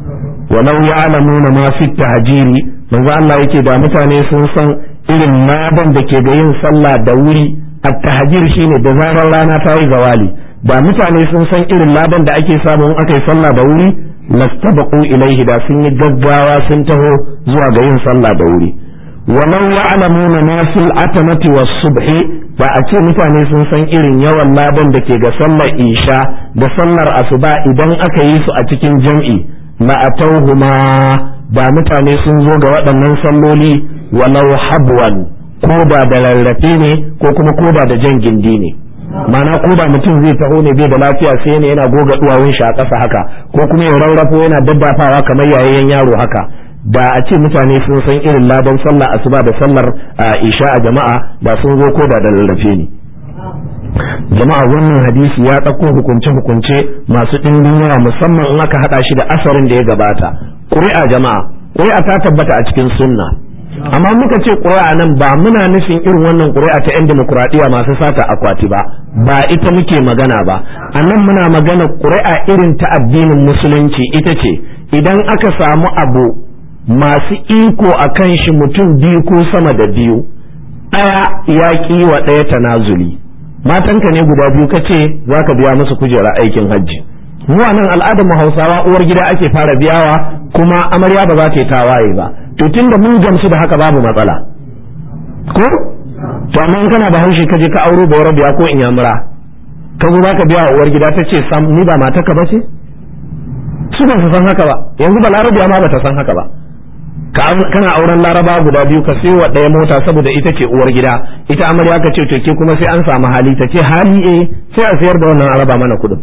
walau ya'lamuna ma fi tahjiri manzo Allah yake da mutane sun san irin ladan da ke ga yin sallah da wuri at-tahjir shine da zarar rana ta yi zawali da mutane sun san irin ladan da ake samu in aka yi sallah da wuri lastabaqu ilaihi da sun yi gaggawa sun taho zuwa ga yin sallah da wuri walau ya'lamuna ma fil atamati was subhi ba a ce mutane sun san irin yawan ladan da ke ga sallar isha da sallar asuba idan aka yi su a cikin jam'i la atauhuma ba mutane sun zo ga waɗannan salloli walau habwan ko da da rarrafe ne ko kuma ko da da jan gindi ne mana ko da mutum zai taho ne bai da lafiya sai ne yana goga duwawun shi a ƙasa haka ko kuma ya rarrafo yana daddafawa kamar yayayen yaro haka da a ce mutane sun san irin ladan sallah asuba da sallar isha a jama'a da sun zo ko da da rarrafe ne jama'a wannan hadisi ya ɗauko hukunce-hukunce masu ɗimbin yawa musamman in aka haɗa shi da asarin da ya gabata ƙuri'a jama'a ƙuri'a ta tabbata a cikin sunna amma muka ce ƙuri'a nan ba muna nufin irin wannan ƙuri'a ta 'yan demokuraɗiyya masu sata akwati ba ba ita muke magana ba a nan muna magana ƙuri'a irin ta addinin musulunci ita ce idan aka samu abu masu iko a kan shi mutum biyu ko sama da biyu ɗaya ya ƙi wa ɗaya tanazuli matanka ne guda biyu ka ce za ka biya musu kujera aikin hajji mu a nan al'adar mu hausawa uwar gida ake fara biyawa kuma amarya ba za ta yi tawaye ba to tunda mun gamsu da haka babu matsala ko to amma in kana da haushi ka je ka auro ba biya ko inyamura ka zo zaka biya uwar gida ta ce sam ni ba mataka ba ce su ba su san haka ba yanzu ba larabiya ma ba ta san haka ba kana auren laraba guda biyu ka sayo wa ɗaya mota saboda ita ce uwar gida ita amarya ka ce to ke kuma sai an samu hali ta ce hali eh sai a sayar da wannan araba mana kuɗin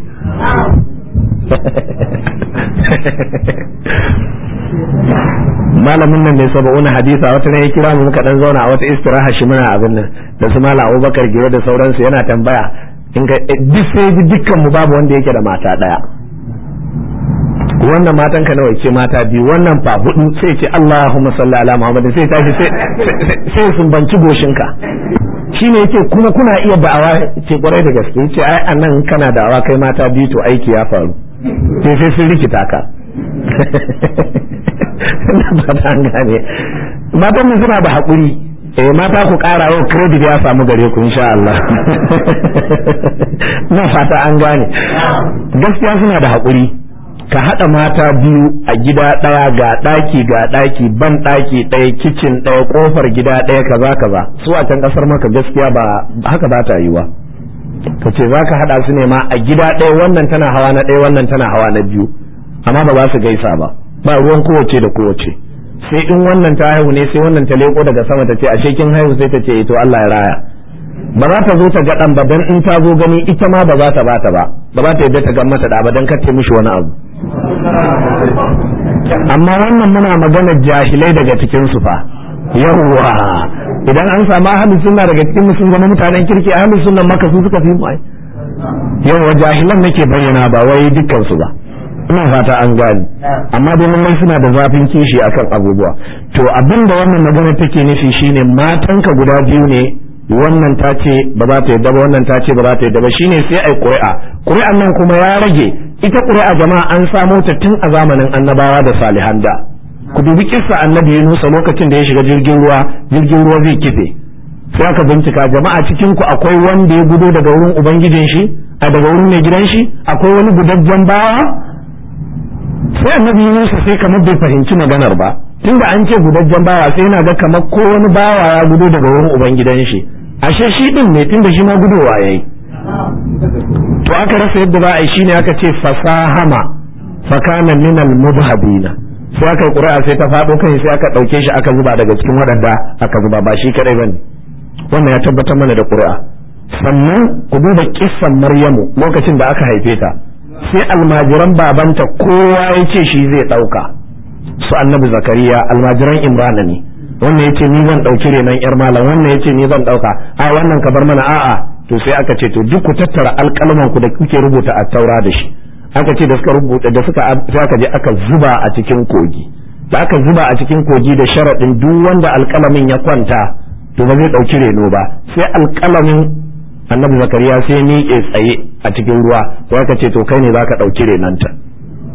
malamin nan ne saba wani hadisa wata ne ya kira mu muka dan zauna a wata istiraha shi muna abin nan da su mala abubakar gire da sauransu yana tambaya in ga duk sai ji dukkan mu babu wanda yake da mata daya wannan matan ka nawa ce mata biyu wannan fa hudu sai ce Allahumma salli ala Muhammad sai tashi sai sai sun banci goshinka shine yake kuma kuna iya da'awa ce kwarai da gaske yace ai anan kana da'awa kai mata biyu to aiki ya faru sai sai sun rikita ka ba ta gane matan mu suna da haƙuri eh mata ku ƙara yau credit ya samu gare ku insha Allah na fata an gane gaskiya suna da haƙuri ka haɗa mata biyu a gida ɗaya ga ɗaki ga ɗaki ban ɗaki ɗaya kicin ɗaya ƙofar gida ɗaya kaza kaza su a can ƙasar maka gaskiya ba haka ba ta yiwa ka ce za ka haɗa su ne ma a gida ɗaya wannan tana hawa na ɗaya wannan tana hawa na biyu amma ba za su gaisa ba ba ruwan kowace da kowace sai in wannan ta haihu ne sai wannan ta leko daga sama ta ce ashe kin haihu sai ta ce to Allah ya raya ba za ta zo ta ga dan ba dan in ta zo gani ita ma ba za ta bata ba ba za ta yadda ta ga mata da ba dan kace mishi wani abu amma wannan muna magana jahilai daga cikin su fa yawwa idan an samu ahlus sunna daga cikin sun zama mutanen kirki ahlus sunna maka su suka fi mu ai yawwa jahilan nake bayyana ba wai dukkan su ba ina fata an gani amma dai lallai suna da zafin kishi akan abubuwa to abinda wannan magana take nufi shine matanka guda biyu ne wannan ta ce ba za ta yadda ba wannan ta ce ba za ta yadda ba shine sai ai ƙuri'a ƙuri'an nan kuma ya rage ita ƙuri'a jama'a an samo ta tun a zamanin annabawa da salihan da ku dubi kissa annabi Yunusa lokacin da ya shiga jirgin ruwa jirgin ruwa zai kife sai aka bincika jama'a cikin ku akwai wanda ya gudo daga wurin ubangijin shi a daga wurin mai gidan shi akwai wani gudajjen bawa sai annabi Yunusa sai kamar bai fahimci maganar ba tunda an ce gudajjen bawa sai yana ga kamar ko wani bawa ya gudo daga wurin ubangidan shi ashe shi din ne tunda shi ma gudowa yayi to aka rasa yadda za a yi shine aka ce fasahama fakana minal mubhabina sai aka yi ƙuri'a sai ta faɗo kai sai aka ɗauke shi aka zuba daga cikin waɗanda aka zuba ba shi kadai bane wannan ya tabbatar mana da ƙuri'a sannan ku duba kissan maryamu lokacin da aka haife ta sai almajiran babanta kowa ya ce shi zai ɗauka su annabi zakariya almajiran imrana ne wannan yace ni zan ɗauki renon yar malam wannan yace ni zan ɗauka a wannan ka bar mana a'a to sai aka ce to duk ku tattara alƙalman ku da kuke rubuta a taura da shi aka ce da suka rubuta da suka sai aka je aka zuba a cikin kogi da aka zuba a cikin kogi da sharaɗin duk wanda alƙalamin ya kwanta to ba zai ɗauki reno ba sai alƙalamin annabi zakariya sai miƙe tsaye a cikin ruwa sai aka ce to kai ne zaka ɗauki renanta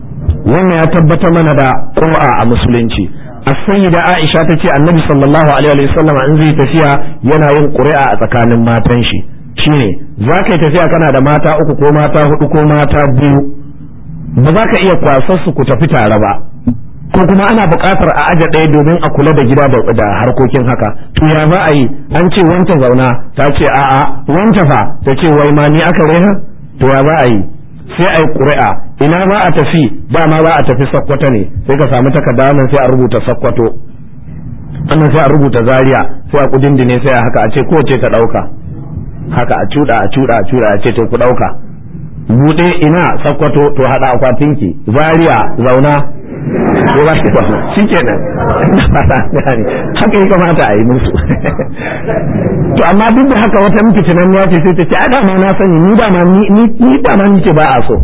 wannan ya tabbatar mana da ƙura a musulunci as-sayyida Aisha ta ce annabi sallallahu alaihi wa sallam in zai tafiya yana yin ƙuri'a a tsakanin matan shi shine za ka yi tafiya kana da mata uku ko mata hudu ko mata biyu ba za ka iya kwasar su ku tafi tare ba ko kuma ana buƙatar a aje ɗaya domin a kula da gida da harkokin haka to ya za a yi an ce wanta zauna ta ce a'a wanta fa ta ce wai ma ni aka reha to ya za a yi sai a yi ƙuri'a ina za a tafi ba ma za a tafi sakkwato ne sai ka samu takarda nan sai a rubuta sakkwato wannan sai a rubuta zaria sai a kudindine sai a haka a ce kowace ta ɗauka haka a cuɗa a cuɗa a cuɗa a ce to ku ɗauka buɗe ina sakkwato to haɗa akwatinki zaria zauna ko ba shi kwano shi kenan haka ya kamata a yi musu to amma duk da haka wata miki tunan ya ce sai ta ce a dama na sani ni dama ni dama ni ce ba a so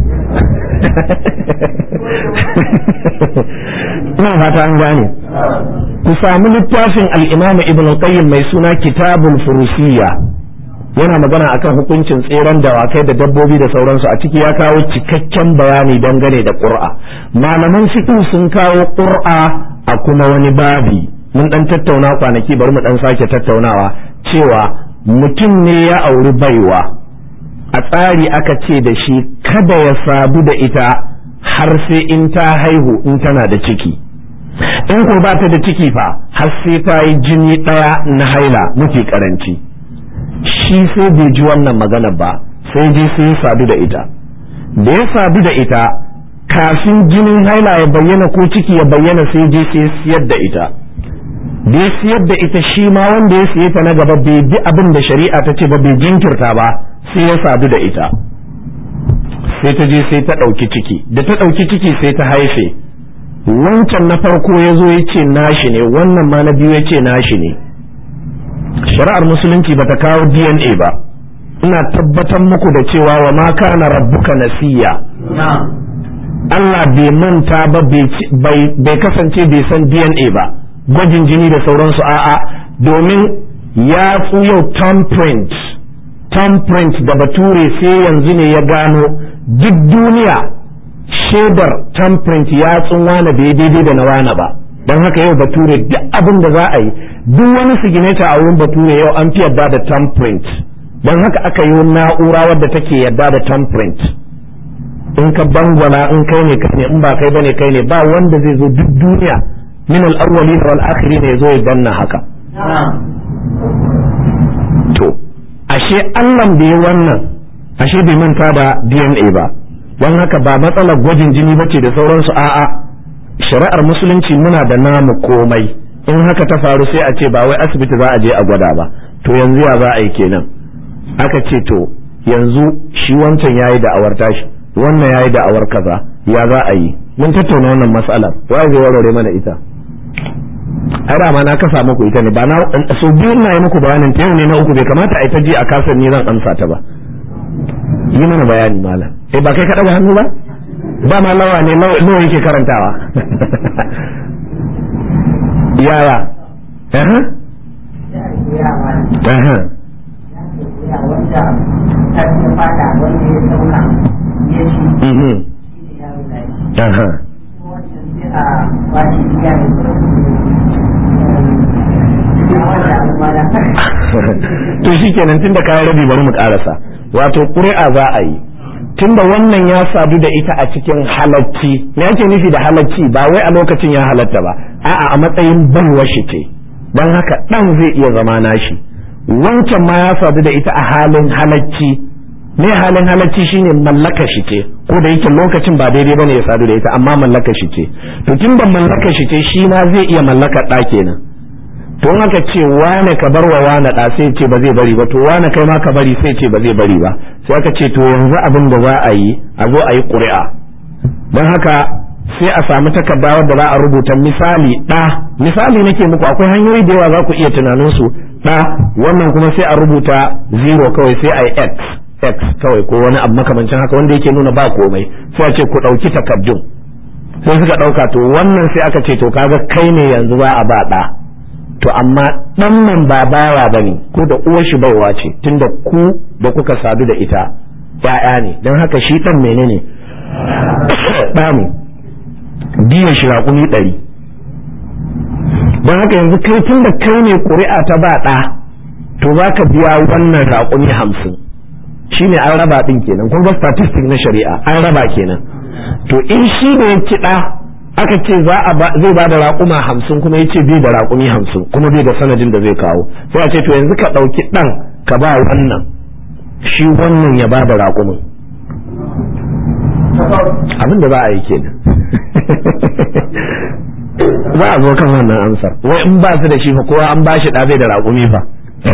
ina fata an gane ku sami littafin al-imam ibn qayyim mai suna kitabul furusiyya yana magana akan hukuncin tseren dawakai da dabbobi da sauransu a ciki ya kawo cikakken bayani dangane da ƙur'a malaman fiqh sun kawo ƙur'a a kuma wani babi mun dan tattauna kwanaki bari mu dan sake tattaunawa cewa mutum ne ya auri baiwa a tsari aka ce da shi kada ya sadu da ita har sai in ta haihu in tana da ciki in ko ba ta da ciki fa har sai ta yi jini ɗaya na haila mafi karanci shi sai bai ji wannan magana ba sai je sai ya sadu da ita da ya sadu da ita kafin jinin haila ya bayyana ko ciki ya bayyana sai je sai siyar da ita da ya siyar da ita shi ma wanda ya siye ta na gaba bai bi abin da shari'a ta ce ba bai jinkirta ba sai ya sadu da ita sai ta je sai ta ɗauki ciki da ta ɗauki ciki sai ta haife wancan na farko ya zo ya ce nashi ne wannan ma na biyu ya ce nashi ne shari'ar musulunci ba ta kawo dna ba ina tabbatar muku da cewa wa ma kana rabbuka nasiya Allah bai manta ba bai kasance bai san dna ba gwajin jini da sauransu a'a domin ya yau thumbprint thumbprint da bature sai yanzu ne ya gano duk duniya shaidar thumbprint ya wane bai daidai da na wane ba don haka yau bature duk abin da za a yi duk wani signature a wurin bature yau an fi yadda da thumbprint don haka aka yi na'ura wadda take yadda da thumbprint in ka bangwana in kai ne kai ne in ba kai bane kai ne ba wanda zai zo duk duniya min al-awwalin wal akhirin ya zo ya danna haka to ashe Allah bai wannan ashe bai manta da DNA ba don haka ba matsalar gwajin jini bace da sauransu a'a shari'ar musulunci muna da namu komai in haka ta faru sai a ce ba wai asibiti za a je a gwada ba to yanzu ya za a yi kenan aka ce to yanzu shi wancan yayi da awar tashi wannan yayi da awar kaza ya za a yi mun tattauna wannan matsalar wa zai warware mana ita ai da ma na kasa muku ita ne ba na so biyu na yi muku bayanin ta yau ne na uku bai kamata a ita ji a kasar ni zan amsa ta ba yi mana bayani malam eh ba kai ka daga hannu ba ba ma lawa ne nawa yake karantawa yaya aha aha aha to shi kenan tunda kayan rabi bari mu karasa wato ƙuri'a za a yi tunda wannan ya sadu da ita a cikin halacci me ake nufi da halacci ba wai a lokacin ya halatta ba a'a a matsayin baiwa shi ce don haka ɗan zai iya zama nashi wancan ma ya sadu da ita a halin halacci me halin halacci shine mallaka shi ce ko da yake lokacin ba daidai bane ya sadu da ita amma mallaka shi ce to tunda mallaka shi ce shi ma zai iya mallaka ɗa kenan to in aka ce wane ka bar wa wane ɗa sai ce ba zai bari ba to wane kai ma ka bari sai ce ba zai bari ba sai aka ce to yanzu abin da za a yi a zo a yi ƙuri'a don haka sai a samu takarda wadda za a rubuta misali ɗa misali nake muku akwai hanyoyi da yawa za ku iya tunanin su ɗa wannan kuma sai a rubuta zero kawai sai a yi x x kawai ko wani abu makamancin haka wanda yake nuna ba komai sai a ce ku ɗauki takardun sai suka ɗauka to wannan sai aka ce to kaga kai ne yanzu za a ba ɗa to amma ɗan nan ba bawa bane ko da uwar shi baiwa ce tunda ku da kuka sadu da ita ya'ya ne don haka shi ɗan menene ɗa ne biyan shi raƙumi ɗari don haka yanzu kai tun da kai ne ƙuri'a ta ba ɗa to za ka biya wannan raƙumi hamsin shi ne an raba ɗin kenan kun ga statistic na shari'a an raba kenan to in shi ne ya ci ɗa aka ce za a zai ba da raƙuma hamsin kuma ya ce bai da raƙumi hamsin kuma bai da sanadin da zai kawo sai a ce to yanzu ka ɗauki ɗan ka ba wannan shi wannan ya ba da raƙumin abin da za a yi kenan za a zo kan wannan amsar wai in ba su da shi fa kowa an ba shi ɗa bai da raƙumi fa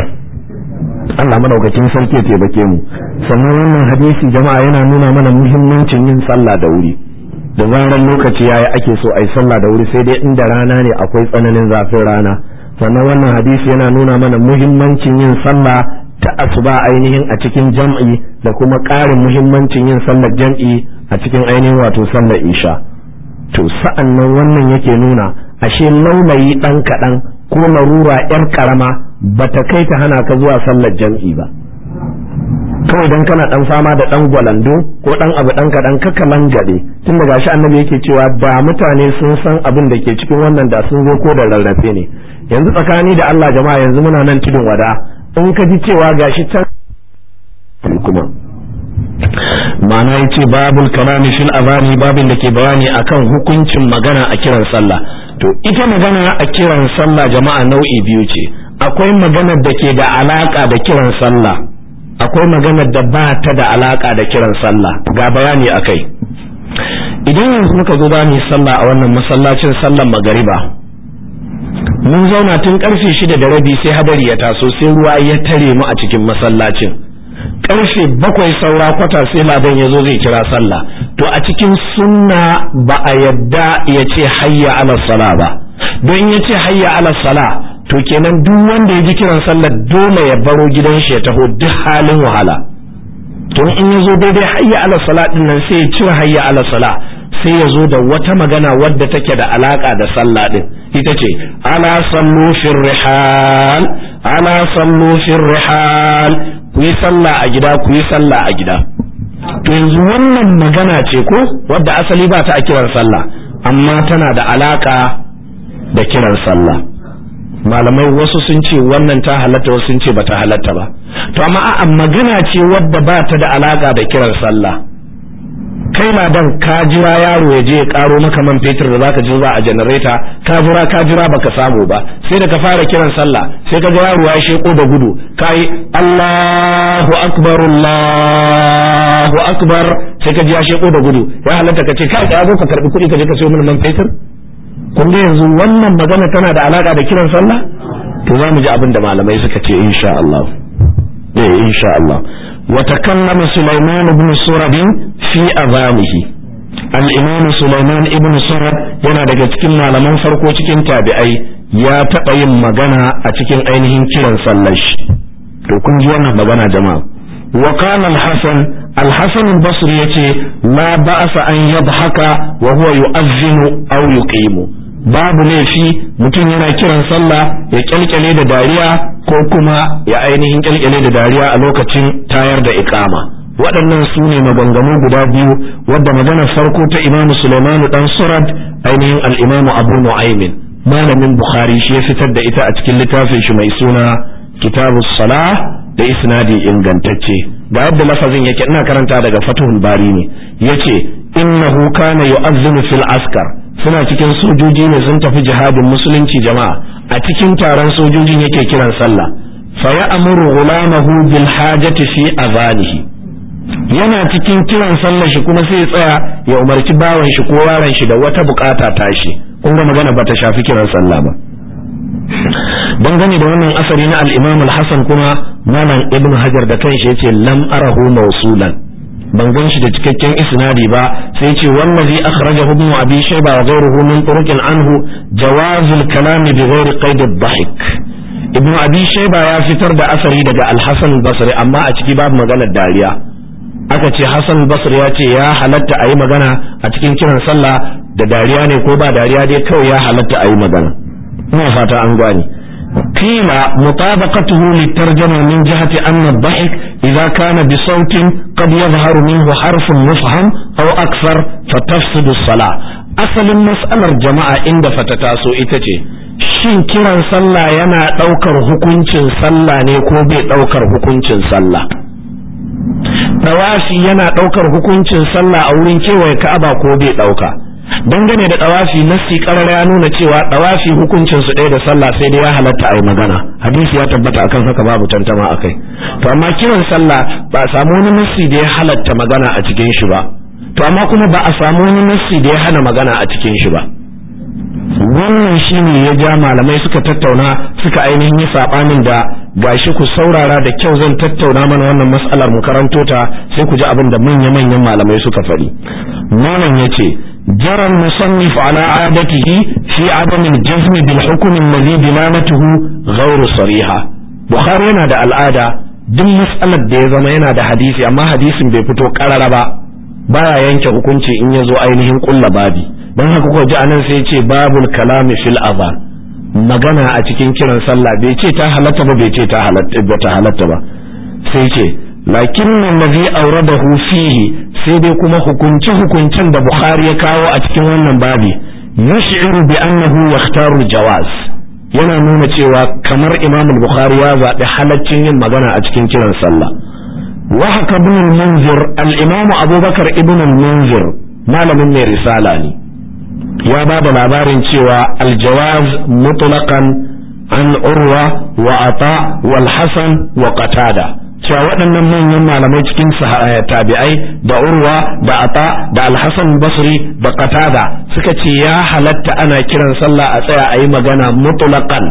Allah madaukakin sarki ya taimake mu sannan wannan hadisi jama'a yana nuna mana muhimmancin yin sallah da wuri da zaran lokaci yayi ake so ai sallah da wuri sai dai inda rana ne akwai tsananin zafin rana sannan wannan hadisi yana nuna mana muhimmancin yin sallah ta asuba ainihin a cikin jam'i da kuma ƙarin muhimmancin yin sallar jam'i a cikin ainihin wato sallar isha to sa'an nan wannan yake nuna ashe laulayi ɗan kaɗan ko larura ‘yar ƙarama ba ta kai ta hana ka zuwa sallar jam'i ba kawai dan kana dan fama da dan gwalando ko dan abu dan kadan kaka langade tun da gashi annabi yake cewa da mutane sun san abin da ke cikin wannan da sun zo ko da rarrafe ne yanzu tsakani da Allah jama'a yanzu muna nan tudun wada in ka ji cewa gashi can kuma ma'ana yace babul kalami fil azani babin da ke bayani akan hukuncin magana a kiran sallah to ita magana a kiran sallah jama'a nau'i biyu ce akwai maganar da ke da alaka da kiran sallah akwai maganar da ba ta da alaka da kiran sallah ga bayani akai idan yanzu muka zo ba mu sallah a wannan masallacin sallar magariba mun zauna tun karfe shida da rabi sai hadari ya taso sai ruwa ya tare mu a cikin masallacin karfe bakwai saura kwata sai ladan ya zo zai kira sallah to a cikin sunna ba a yadda ya ce hayya ala sala ba don ya ce hayya ala sala to kenan duk wanda ya ji kiran sallar dole ya baro gidan shi ya taho duk halin wahala to in ya zo daidai hayya ala sala din nan sai ya cire hayya ala sala sai ya zo da wata magana wadda take da alaka da sallah din ita ce ala sallu fir rihal ala sallu fir rihal ku yi sallah a gida ku yi sallah a gida to yanzu wannan magana ce ko wadda asali ba ta a kiran sallah amma tana da alaka da kiran sallah malamai wasu sun ce wannan ta halatta wasu sun ce bata halatta ba to amma a'a magana ce wadda ba ta da alaka da kiran sallah kai na dan ka jira yaro ya je ya karo maka man fetur da zaka ji a janareta ka jira ka jira baka samu ba sai da ka fara kiran sallah sai ka ga yaro ya sheko da gudu kai Allahu akbar Allahu akbar sai ka ji ya sheko da gudu ya halatta ka ce kai ka zo ka karbi kuɗi ka je ka sayo mana man fetur kun ga yanzu wannan magana tana da alaka da kiran sallah to za mu ji abin da malamai suka ce insha Allah eh insha Allah وتكلم سليمان بن سرد في أذانه الإمام سليمان ابن سرد yana daga cikin malaman farko cikin tabi'ai ya taɓa yin magana a cikin ainihin kiran sallar shi to kun ji wannan magana jama'a wa qala al-hasan al-hasan al-basri yace la ba'sa an yadhaka wa huwa yu'azzinu aw yuqimu babu laifi mutum yana kiran sallah ya kyalkyale da dariya ko kuma ya ainihin kyalkyale da dariya a lokacin tayar da ikama waɗannan su ne maganganu guda biyu wadda maganar farko ta imamu sulaimanu dan surad ainihin al'imamu abu nu'aymin malamin bukhari shi ya fitar da ita a cikin littafin shi mai suna kitabu salah da isnadi ingantacce ga yadda lafazin yake ina karanta daga fatuhul bari ne yace innahu kana yu'azzinu fil askar suna cikin sojoji ne sun tafi jihadin musulunci jama'a a cikin taron sojojin yake kiran sallah fa ya'muru ghulamahu bil hajati fi azanihi yana cikin kiran sallah shi kuma sai ya tsaya ya umarci bawan shi ko yaron shi da wata bukata tashi kun ga magana bata shafi kiran sallah ba dangane da wannan asari na al-Imam al-Hasan kuma malam Ibn Hajar da kanshi yace lam arahu mawsulan ban gan shi da cikakken isnadi ba sai ce wallazi akhrajahu ibn abi shayba wa ghayruhu min turuqin anhu jawaz al-kalam bi ghairi qaid ad-dhahik ibn abi shayba ya fitar da asari daga al-hasan al-basri amma a ciki babu maganar dariya aka ce hasan al-basri ya ce ya halatta a yi magana a cikin kiran sallah da dariya ne ko ba dariya dai kawai ya halatta a yi magana ina fata an gane قيل مطابقته للترجمة من جهة أن الضحك إذا كان بصوت قد يظهر منه حرف مفهم أو أكثر فتفسد الصلاة أصل المسألة الجماعة عند فتتاسو إتتي shin kiran sallah yana ɗaukar hukuncin sallah ne ko bai ɗaukar hukuncin sallah ɗawafi yana ɗaukar hukuncin sallah a wurin kewaye ka'aba ko bai ɗauka dangane da ɗawafi nassi ƙarar ya nuna cewa ɗawafi hukuncin su ɗaya da sallah sai dai ya halatta a yi magana hadisi ya tabbata akan haka babu tantama akai to amma kiran sallah ba a samu wani nassi da ya halatta magana a cikin shi ba to amma kuma ba a samu wani nassi da ya hana magana a cikin shi ba wannan shine ya ja malamai suka tattauna suka ainihin yi sabanin da gashi ku saurara da kyau zan tattauna mana wannan mas'alar mu karanto ta sai ku ji abin da manya-manyan malamai suka faɗi malam yace جرى المصنف على عادته في عدم الجزم بالحكم الذي دلالته غير صريحة بخاري yana da al'ada duk mas'alar da ya zama yana da hadisi amma hadisin bai fito karara ba baya yanke hukunci in ya zo ainihin kulla babi don haka kuka ji anan sai ce babul kalami fil azan magana a cikin kiran sallah bai ce ta halatta ba bai ce ta halatta ba ta halatta ba sai ce lakin allazi awradahu fihi sai dai kuma hukunce hukuncen da bukhari ya kawo a cikin wannan babi yash'iru bi annahu yahtaru jawaz yana nuna cewa kamar imam bukhari ya zaɓi halaccin yin magana a cikin kiran sallah wa haka ibn al-munzir al-imam abubakar ibn al-munzir malamin mai risala ne ya ba da labarin cewa aljawaz mutlaqan an urwa wa ata wal hasan wa qatada cewa waɗannan manyan malamai cikin tabi'ai da urwa da ata da alhassan basri da qatada suka ce ya halatta ana kiran sallah a tsaya a yi magana mutlaqan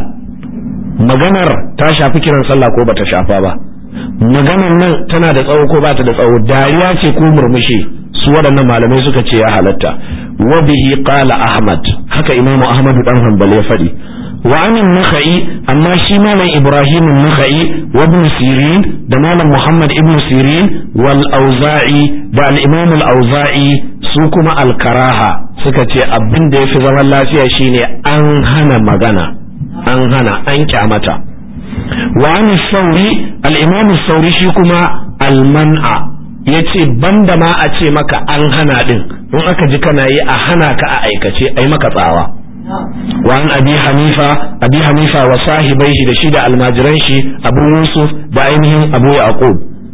maganar ta shafi kiran sallah ko bata shafa ba maganar nan tana da tsawo ko bata da tsawo dariya ce ko murmushi su waɗannan malamai suka ce ya halatta wa bihi qala ahmad haka imamu ahmad dan hanbali ya faɗi wa anin nakhai amma shi malam ibrahim nakhai wa ibn sirin da malam muhammad ibn sirin wal auza'i da al imam al auza'i su kuma al karaha suka ce abin da yafi zaman lafiya shine an hana magana an hana an kyamata wa an sauri al imam sauri shi kuma al man'a yace banda ma a ce maka an hana din in aka ji kana yi a hana ka a aikace ai maka tsawa wa an abi hanifa abi hanifa wa sahibaihi da shi da almajiran shi abu yusuf da ainihin abu yaqub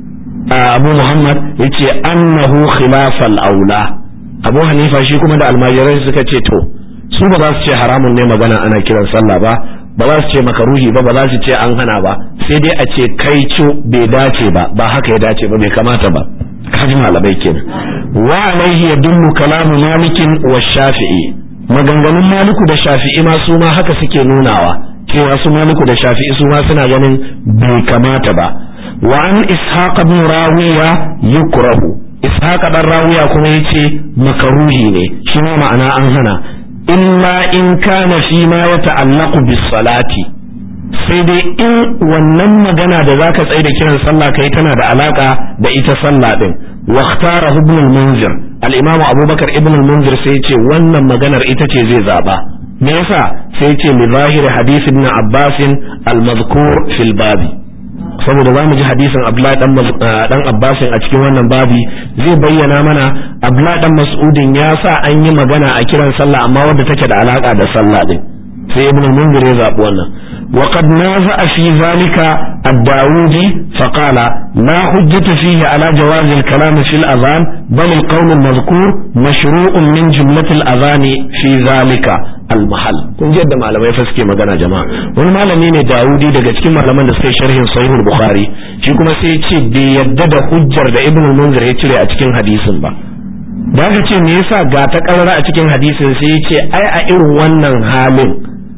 abu muhammad yace annahu khilafal aula abu hanifa shi kuma da almajiran suka ce to su ba za su ce haramun ne magana ana kiran sallah ba ba za su ce makaruhi ba ba za su ce an hana ba sai dai a ce kai co bai dace ba ba haka ya dace ba bai kamata ba kaji malamai kenan wa alaihi yadullu kalamu malikin wa shafi'i maganganun maliku da shafi'i ma su ma haka suke nunawa cewa su maliku da shafi'i su ma suna ganin bai kamata ba wa an ishaq ibn rawiya yukrahu ishaq dan rawiya kuma yace makaruhi ne shi ma ma'ana an hana illa in kana fi ma yata'allaqu bis salati sai dai in wannan magana da zaka tsaye da kiran sallah kai tana da alaka da ita sallah din wa ikhtara ibn al-munzir al-imam abubakar ibn al-munzir sai yace wannan maganar ita ce zai zaba me yasa sai yace li zahiri hadith ibn abbas al-madhkur fil babi saboda zamu ji hadisin abdullahi dan dan abbas a cikin wannan babi zai bayyana mana abdullahi dan mas'udin ya sa an yi magana a kiran sallah amma wadda take da alaka da sallah din sai ibn al-munzir ya zabi wannan وقد نازع في ذلك الداودي فقال لا حجة فيه على جواز الكلام في الأذان بل القول المذكور مشروع من جملة الأذان في ذلك المحل kun ji yadda malamai fa suke magana jama'a wani malami ne Dawudi daga cikin malaman da suka sharhin Sahihul Bukhari shi kuma sai ya ce bai yadda da hujjar da Ibn Munzir ya cire a cikin hadisin ba da aka ce me yasa ga ta karara a cikin hadisin sai ya ce ai a irin wannan halin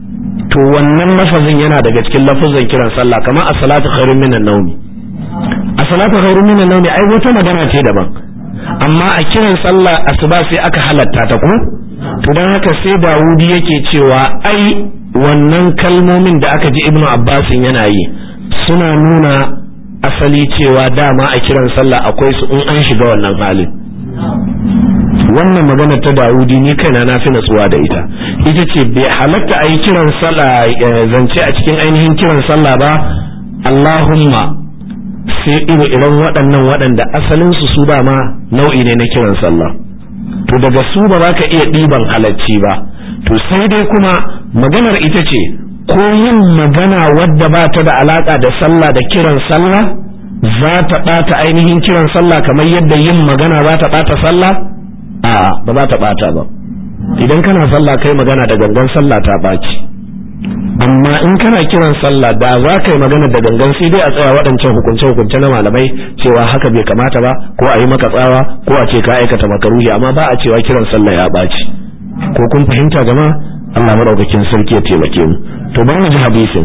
to wannan lafazin yana daga cikin lafazin kiran sallah kamar as-salatu khairun minan nawmi as-salatu khairun minan nawmi ai wata magana ce daban amma a kiran sallah asuba sai aka halatta ta ko to dan haka sai Dawudi yake cewa ai wannan kalmomin da aka ji Ibnu Abbas yana yi suna nuna asali cewa dama a kiran sallah akwai su in an shiga wannan halin wannan magana ta Dawudi ni kaina na fi natsuwa da ita ita ce bai halatta a yi kiran sallah zance a cikin ainihin kiran sallah ba Allahumma sai irin irin waɗannan waɗanda asalin su su dama nau'i ne na kiran sallah to daga su ba za ka iya ɗiban halacci ba to sai dai kuma maganar ita ce ko yin magana wadda ba ta da alaka da sallah da kiran sallah za ta ɓata ainihin kiran sallah kamar yadda yin magana za ta ɓata sallah a ba za ta ɓata ba idan kana sallah kai magana da gangan sallah ta ɓaci amma in kana kiran sallah da za ka yi magana da gangan sai dai a tsaya waɗancan hukunce hukunce na malamai cewa haka bai kamata ba ko a yi maka tsawa ko a ce ka aikata makaruhi amma ba a cewa kiran sallah ya ɓaci ko kun fahimta jama'a Allah madaukakin sarki ya taimake mu to bari mu ji hadisin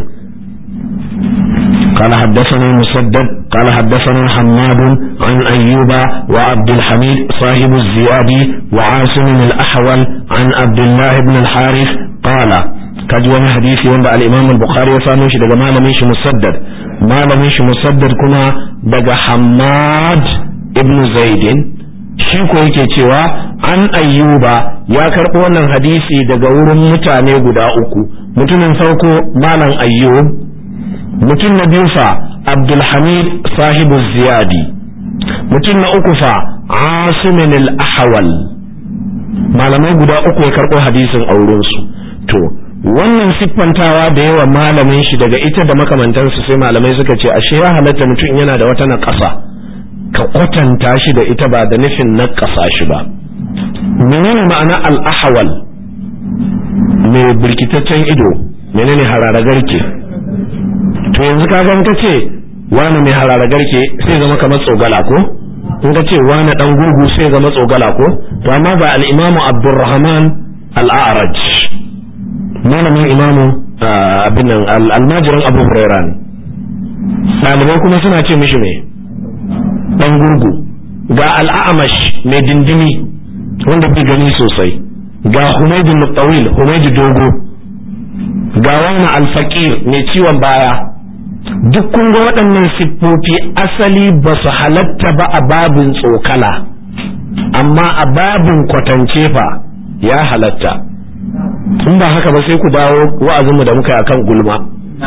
قال حدثنا مسدد قال حدثنا حماد عن أيوب وعبد الحميد صاحب الزيادي وعاصم الأحول عن عبد الله بن الحارث قال kaji wani hadisi wanda al-Imam al-Bukhari ya samo shi daga malamin shi Musaddad malamin shi Musaddad kuma daga Hammad ibn Zaidin shi ko yake cewa an ayyuba ya karɓo wannan hadisi daga wurin mutane guda uku mutumin farko malam ayyub mutum na biyu fa abdulhamid sahibu ziyadi mutum na uku fa asimin al-ahwal malamai guda uku ya karɓo hadisin aurensu to wannan siffantawa da yawa malamin shi daga ita da makamantansu sai malamai suka ce ashe ya halatta mutum yana da wata na ƙasa ka kwatanta shi da ita ba da nufin na ƙasa shi ba menene ma'ana al'ahawal mai birkitaccen ido menene hararagarke to yanzu ka gan ka ce wani mai hararagarke sai zama kamar tsogala ko in ka ce wani dan gurgu sai zama tsogala ko to amma ga al'imamu abdurrahman al'araj malamin imamu abin nan almajiran abu huraira ne ɗalibai kuma suna ce mishi mai dan gurgu ga al'amash mai dindimi wanda bai gani sosai ga humaidu mutawil humaidu dogo ga wani alfaqir mai ciwon baya duk kun ga waɗannan siffofi asali ba su halatta ba a babin tsokala amma a babin kwatance fa ya halatta in ba haka ba sai ku dawo wa'azinmu da muka yi akan gulma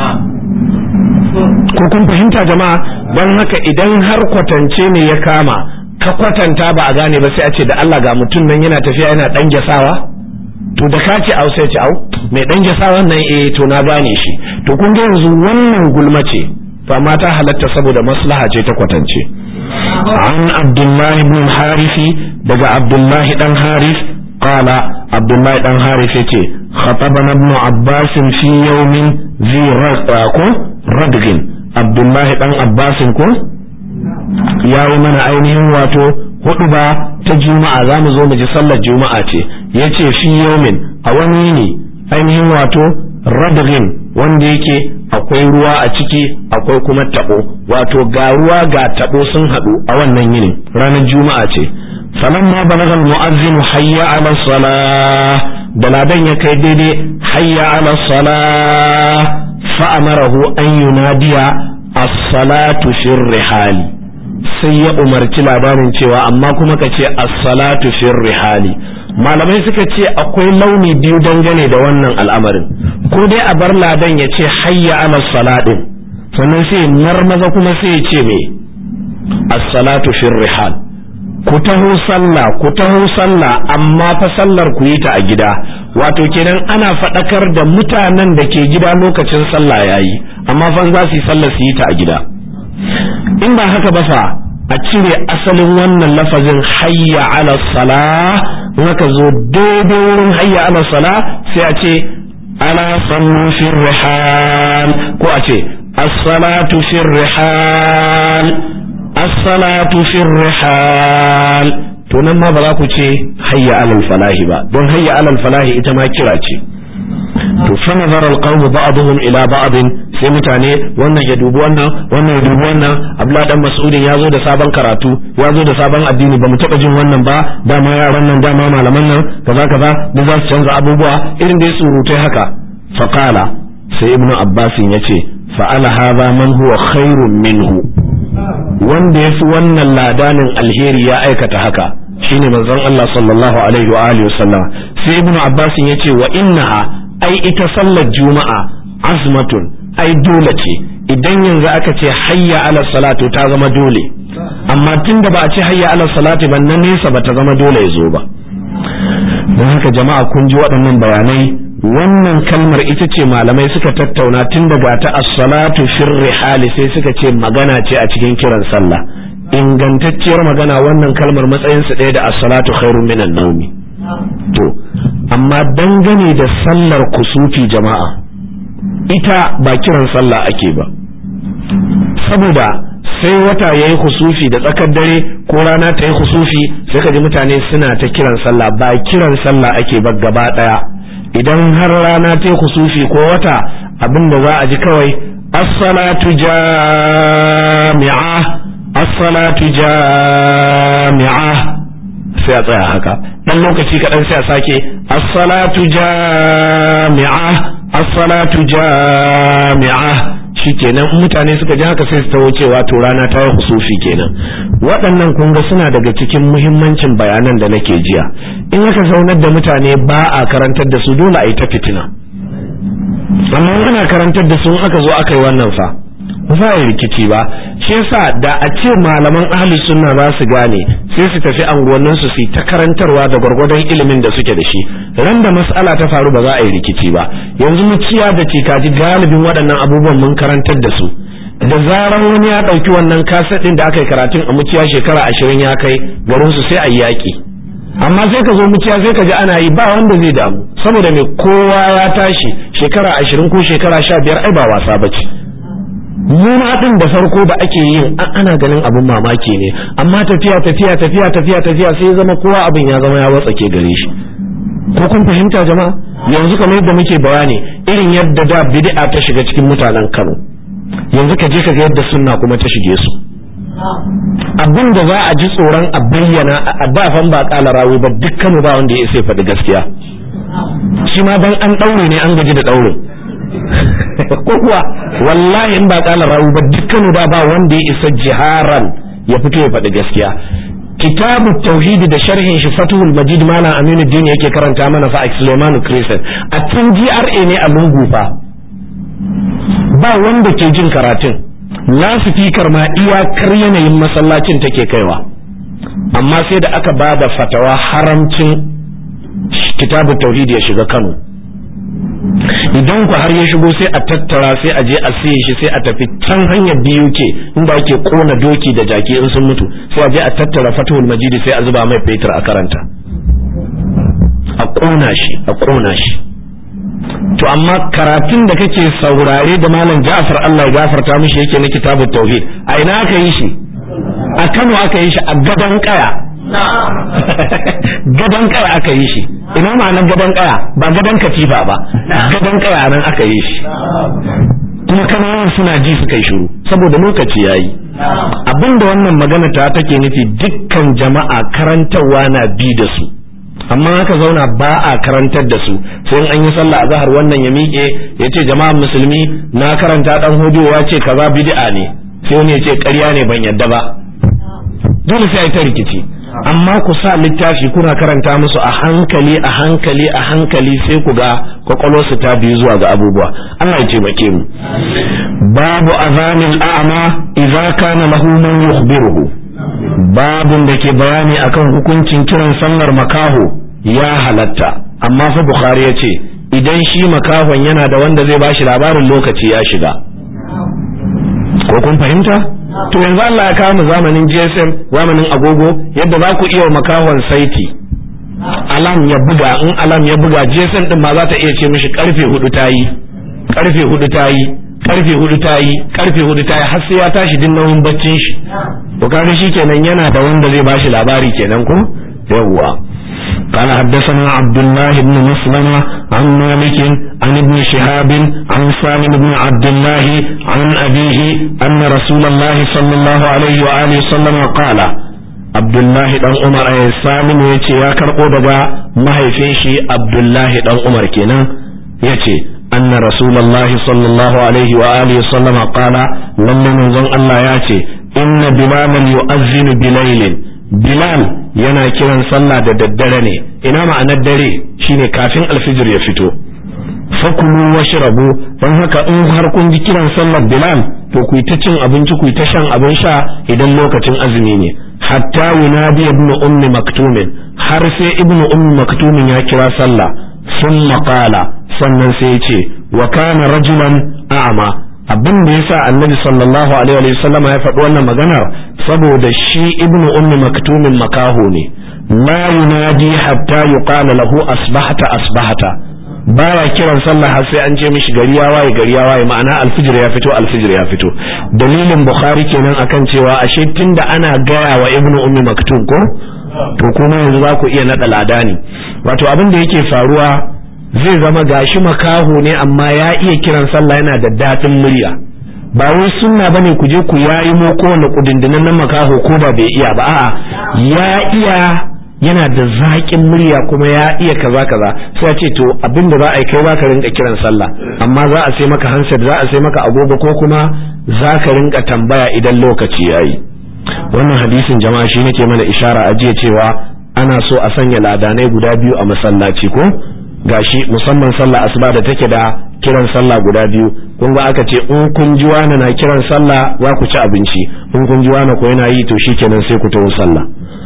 ko kun fahimta jama'a don haka idan har kwatance ne ya kama ka kwatanta ba a gane ba sai a ce da Allah ga mutum nan yana tafiya yana dan gyasawa to da ka ce au sai ce au mai dan gyasawa nan eh to na gane shi to kun ga yanzu wannan gulma ce to amma ta halatta saboda maslaha ce ta kwatance an abdullahi ibn harisi daga abdullahi dan haris قال عبد الله بن حارث yace خطبنا ابن عباس في يوم ذي ردغ عبد الله بن عباس ko yayi mana ainihin wato hudu ba ta juma'a za mu zo mu ji sallar juma'a ce yace fi yaumin a wani ne ainihin wato radgin wanda yake akwai ruwa a ciki akwai kuma tabo wato ga ruwa ga tabo sun hadu a wannan yinin ranar juma'a ce فلما بلغ المؤذن حي على الصلاة دلادن يكي ديدي حي على الصلاة فأمره أن ينادي الصلاة في الرحال sai ya umarci labarin cewa amma kuma ka ce as-salatu fi rihali malamai suka ce akwai launi biyu dangane da wannan al'amarin ko dai a bar ladan ya ce hayya ala salatin sannan sai marmaza kuma sai ya ce me as-salatu fi rihal ku taho sallah ku taho sallah amma fa sallar ku yi ta a gida wato kenan ana faɗakar da mutanen da ke gida lokacin sallah yayi amma fa za su yi sallah su yi ta a gida in ba haka ba fa a cire asalin wannan lafazin hayya ala salah in aka zo daidai wurin hayya ala salah sai a ce ana sallu fi rihal ko a ce as-salatu fi rihal as-salatu fi rihal to nan ma ba za ku ce hayya alal falahi ba don hayya alal falahi ita ma kira ce to fa nazara alqawm ba'dhum ila ba'd sai mutane wannan ya dubi wannan wannan ya dubi wannan abdullah dan mas'udin ya zo da sabon karatu ya zo da sabon addini ba mu taba jin wannan ba dama yaran nan dama malaman nan kaza kaza duk za su canza abubuwa irin dai surutai haka faqala sai ibnu abbasin yace fa'ala hadha man huwa khairun minhu wanda ya fi wannan ladanin alheri ya aikata haka shine manzon Allah sallallahu alaihi wa alihi wasallam sai ibnu abbas yace wa innaha ai ita sallar juma'a azmatun ai dole ce idan yanzu aka ce hayya ala salatu ta zama dole amma tunda ba a ce hayya ala salatu ba na nesa ba ta zama dole ya zo ba don haka jama'a kun ji waɗannan bayanai wannan kalmar ita ce malamai suka tattauna tun daga ta as-salatu fir rihali sai suka ce magana ce a cikin kiran sallah ingantacciyar magana wannan kalmar matsayin su ɗaya da as-salatu khairun minan nawmi to amma dangane da sallar kusufi jama'a ita ba kiran sallah ake ba saboda sai wata yayi kusufi da tsakar dare ko rana ta yi kusufi sai ka ji mutane suna ta kiran sallah ba kiran sallah ake ba gaba daya idan har rana ta yi kusufi ko wata abin da za a ji kawai as-salatu jami'a as-salatu jami'a sai a tsaya haka dan lokaci kaɗan sai a sake as-salatu jami'a as-salatu jami'a shikenan mutane suka ji haka sai su tawo cewa to rana ta yi husufi kenan waɗannan kun ga suna daga cikin muhimmancin bayanan da nake jiya in aka zaunar da mutane ba a karantar da su dole a yi ta fitina amma ana karantar da su aka zo aka yi wannan fa ba za a yi rikici ba shi yasa da a ce malaman ahli sunna za su gane sai su tafi anguwannin su su ta karantarwa da gwargwadon ilimin da suke da shi ran da mas'ala ta faru ba za a yi rikici ba yanzu muciya da cikaji galibin waɗannan abubuwan mun karantar da su da zaran wani ya ɗauki wannan kaset ɗin da aka yi karatun a muciya shekara ashirin ya kai garin su sai a yi yaƙi amma sai ka zo muciya sai ka ji ana yi ba wanda zai damu saboda me kowa ya tashi shekara ashirin ko shekara sha biyar ai ba wasa ba ce muna din da farko da ake yin ana ganin abin mamaki ne amma tafiya tafiya tafiya tafiya tafiya sai zama kowa abin ya zama ya watsake gare shi ko kun fahimta jama'a yanzu kamar yadda muke bayani irin yadda da bid'a ta shiga cikin mutanen Kano yanzu ka je ka ga yadda sunna kuma ta shige su abin da za a ji tsoron a bayyana a dafan ba kala rawi ba dukkan ba wanda ya sai faɗi gaskiya shi ma dan an ɗaure ne an gaji da ɗaurin ko kuwa wallahi in ba kala rawu ba dukkanu da ba wanda ya isa jiharan ya fito ya faɗi gaskiya kitabu tauhidi da sharhin shi fatuhul majid malam aminu din yake karanta mana fa Suleiman Christian a tun GRA ne a lungu fa ba wanda ke jin karatun lasifikar ma iyakar yanayin masallacin take kaiwa amma sai da aka ba da fatawa haramcin kitabu tauhidi ya shiga Kano idan ku har ya shigo sai a tattara sai a je a siye shi sai a tafi can hanyar BUK inda ake kona doki da jaki in sun mutu sai a je a tattara fatuhul majidi sai a zuba mai fetur a karanta a kona shi a kona shi to amma karatun da kake saurare da malam Ja'far Allah ya gafarta mishi yake na kitabut tauhid a ina aka yi shi a Kano aka yi shi a gaban kaya gadon kaya aka yi shi ina ma'anar gadon kaya ba gadon katifa ba gadon kaya nan aka yi shi kuma kananan suna ji suka yi shiru saboda lokaci ya yi abinda wannan magana ta take nufi dukkan jama'a karantarwa na bi da su amma aka zauna ba a karantar da su sai an yi sallah a zahar wannan ya miƙe ya ce jama'an musulmi na karanta dan hudu ya ce kaza bid'a ne sai wani ya ce ƙarya ne ban yadda ba dole sai a yi ta rikici amma ku sa littafi kuna karanta musu a hankali a hankali a hankali sai ku ga kwakwalwarsu ta biyu zuwa ga abubuwa Allah ya taimake mu babu azanil a'ma idza kana lahu man yukhbiruhu babun da ke bayani akan hukuncin kiran sallar makaho ya halatta amma fa bukhari ya ce idan shi makahon yana da wanda zai bashi labarin lokaci ya shiga ko kun fahimta to yanzu Allah ya kawo mu zamanin GSM zamanin agogo yadda za ku iya makahon saiti alam ya buga in alam ya buga GSM din ma za ta iya ce mishi karfe hudu ta yi karfe hudu ta yi karfe hudu ta yi karfe hudu ta yi har sai ya tashi din nauyin baccin shi to kaga kenan yana da wanda zai bashi labari kenan ko yawwa قال حدثنا عبد الله بن مسلمة عن مالك عن ابن شهاب عن سالم بن عبد الله عن أبيه أن رسول الله صلى الله عليه وآله وسلم قال عبد الله بن عمر أي سالم يتي يا كرقو دقا ما هيفيشي عبد الله بن عمر كنا يتي أن رسول الله صلى الله عليه وآله وسلم قال لما نظن الله ياتي إن بلالا يؤذن بليل Bilal yana kiran sallah da daddare ne ina ma'anar dare shine kafin alfijir ya fito fakulu washrabu don haka in har kun ji kiran sallar bilal to ku ta cin abinci ku ta shan abin sha idan lokacin azumi ne hatta yunadi ibnu ummi maktumin har sai ibnu ummi maktumin ya kira sallah thumma qala sannan sai ya ce wa kana rajulan a'ma abin da yasa annabi sallallahu alaihi wa sallam ya faɗi wannan maganar saboda shi ibnu ummi maktumin makaho ne la yunadi hatta yuqala lahu asbahta asbahta baya kiran sallah har sai an ce mishi gari ya waye gari ya waye ma'ana alfijir ya fito alfijir ya fito dalilin bukhari kenan akan cewa ashe tunda ana gaya wa ibnu ummi maktum ko to kuma yanzu za ku iya nada ladani wato abin da yake faruwa zai zama gashi makaho ne amma ya iya kiran sallah yana da daɗin murya ba wai sunna bane ku je ku yayi mo kowane kudindinan nan makaho ko da bai iya ba a'a ya iya yana da zaƙin murya kuma ya iya kaza kaza sai ce to abin da za a yi kai ka rinka kiran sallah amma za a sai maka handset za a sai maka agogo ko kuma za ka rinka tambaya idan lokaci yayi wannan hadisin jama'a shi nake mana ishara a jiya cewa ana so a sanya ladanai guda biyu a masallaci ko gashi musamman sallah asuba da take da kiran sallah guda biyu kun ga aka ce in kun ji wani na kiran sallah za ku ci abinci in kun ji wani ko yana yi to shikenan sai ku taho sallah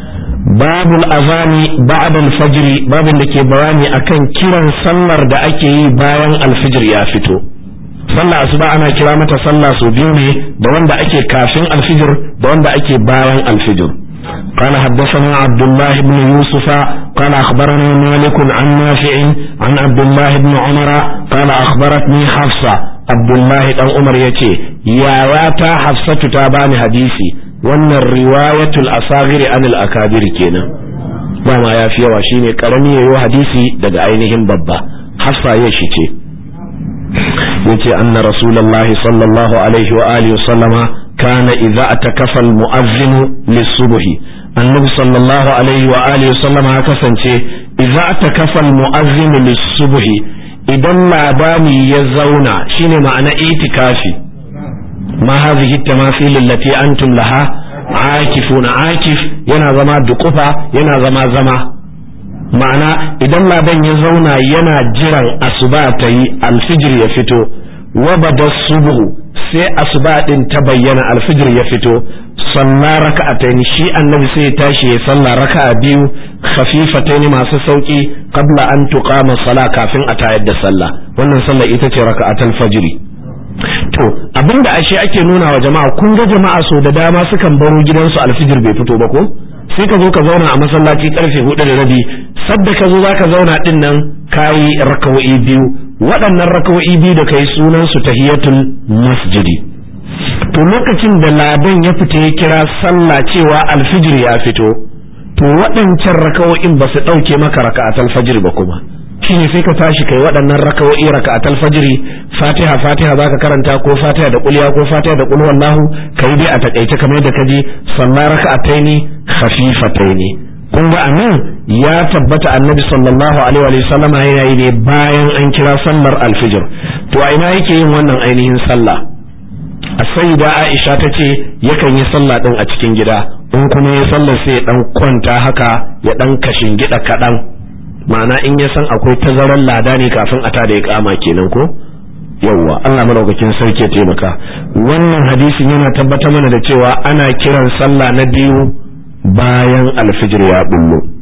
babul azani ba'da al-fajr babin da ke bayani akan kiran sallar da ake yi bayan alfijir ya fito sallah asuba ana kira mata sallah sau biyu ne da wanda ake kafin alfijir da wanda ake bayan alfijir قال حدثنا عبد الله بن يوسف قال أخبرنا مالك عن نافع عن عبد الله بن عمر قال أخبرتني حفصة عبد الله بن عمر يتي يا واتا حفصة تاباني حديثي wannan riwayatul asagiri anil akabir kenan ba ma ya fi yawa shine karami yayi hadisi daga ainihin babba hafsa ya shi ce yace anna rasulullahi sallallahu alaihi wa alihi sallama kana idza atakafa al muazzin lis-subhi annabi sallallahu alaihi wa alihi sallama ya kasance idza atakafa al muazzin lis-subhi idan labani ya zauna shine ma'ana itikafi ما هذه التماثيل التي أنتم لها عاكفون عاكف yana zama dukufa yana zama zama ma'ana idan laban ya zauna yana jiran asuba ta yi alfijir ya fito wa bada subuhu sai asuba din ta bayyana alfijir ya fito salla raka'atayn shi annabi sai ya tashi ya salla raka'a biyu khafifatayn masu sauki qabla an tuqama sala kafin a tayar da sallah wannan sallah ita ce raka'atul fajri to abinda ashe ake nuna wa jama'a kun ga jama'a so da dama sukan baro gidansu alfijir bai fito ba ko sai ka zo ka zauna a masallaci karfe hudu da rabi sadda ka zo za ka zauna din nan kayi rakawo'i biyu waɗannan rakawo'i biyu da kai sunan su tahiyatul masjidi to lokacin da ladan ya fita ya kira sallah cewa alfijir ya fito to waɗancan rakawo'in ba su ɗauke maka raka'atul fajr ba kuma shine sai ka tashi kai waɗannan raka'o'i raka'atul fajri fatiha fatiha zaka karanta ko fatiha da kulliya ko fatiha da qul wallahu kai dai a takaice kamar yadda kaji sallah raka'ataini khafifataini kun ga anan ya tabbata annabi sallallahu alaihi wa sallama yana yi ne bayan an kira sallar alfijir to a ina yake yin wannan ainihin sallah as-sayyida Aisha ta ce yakan yi sallah din a cikin gida in kuma ya sallar sai ya dan kwanta haka ya dan kashin gida kadan ma'ana in ya san akwai tazarar lada ne kafin a tada ya kama kenan ko yawwa Allah madaukakin sarki ya taimaka wannan hadisin yana tabbatar mana da cewa ana kiran sallah na biyu bayan alfijir ya bullo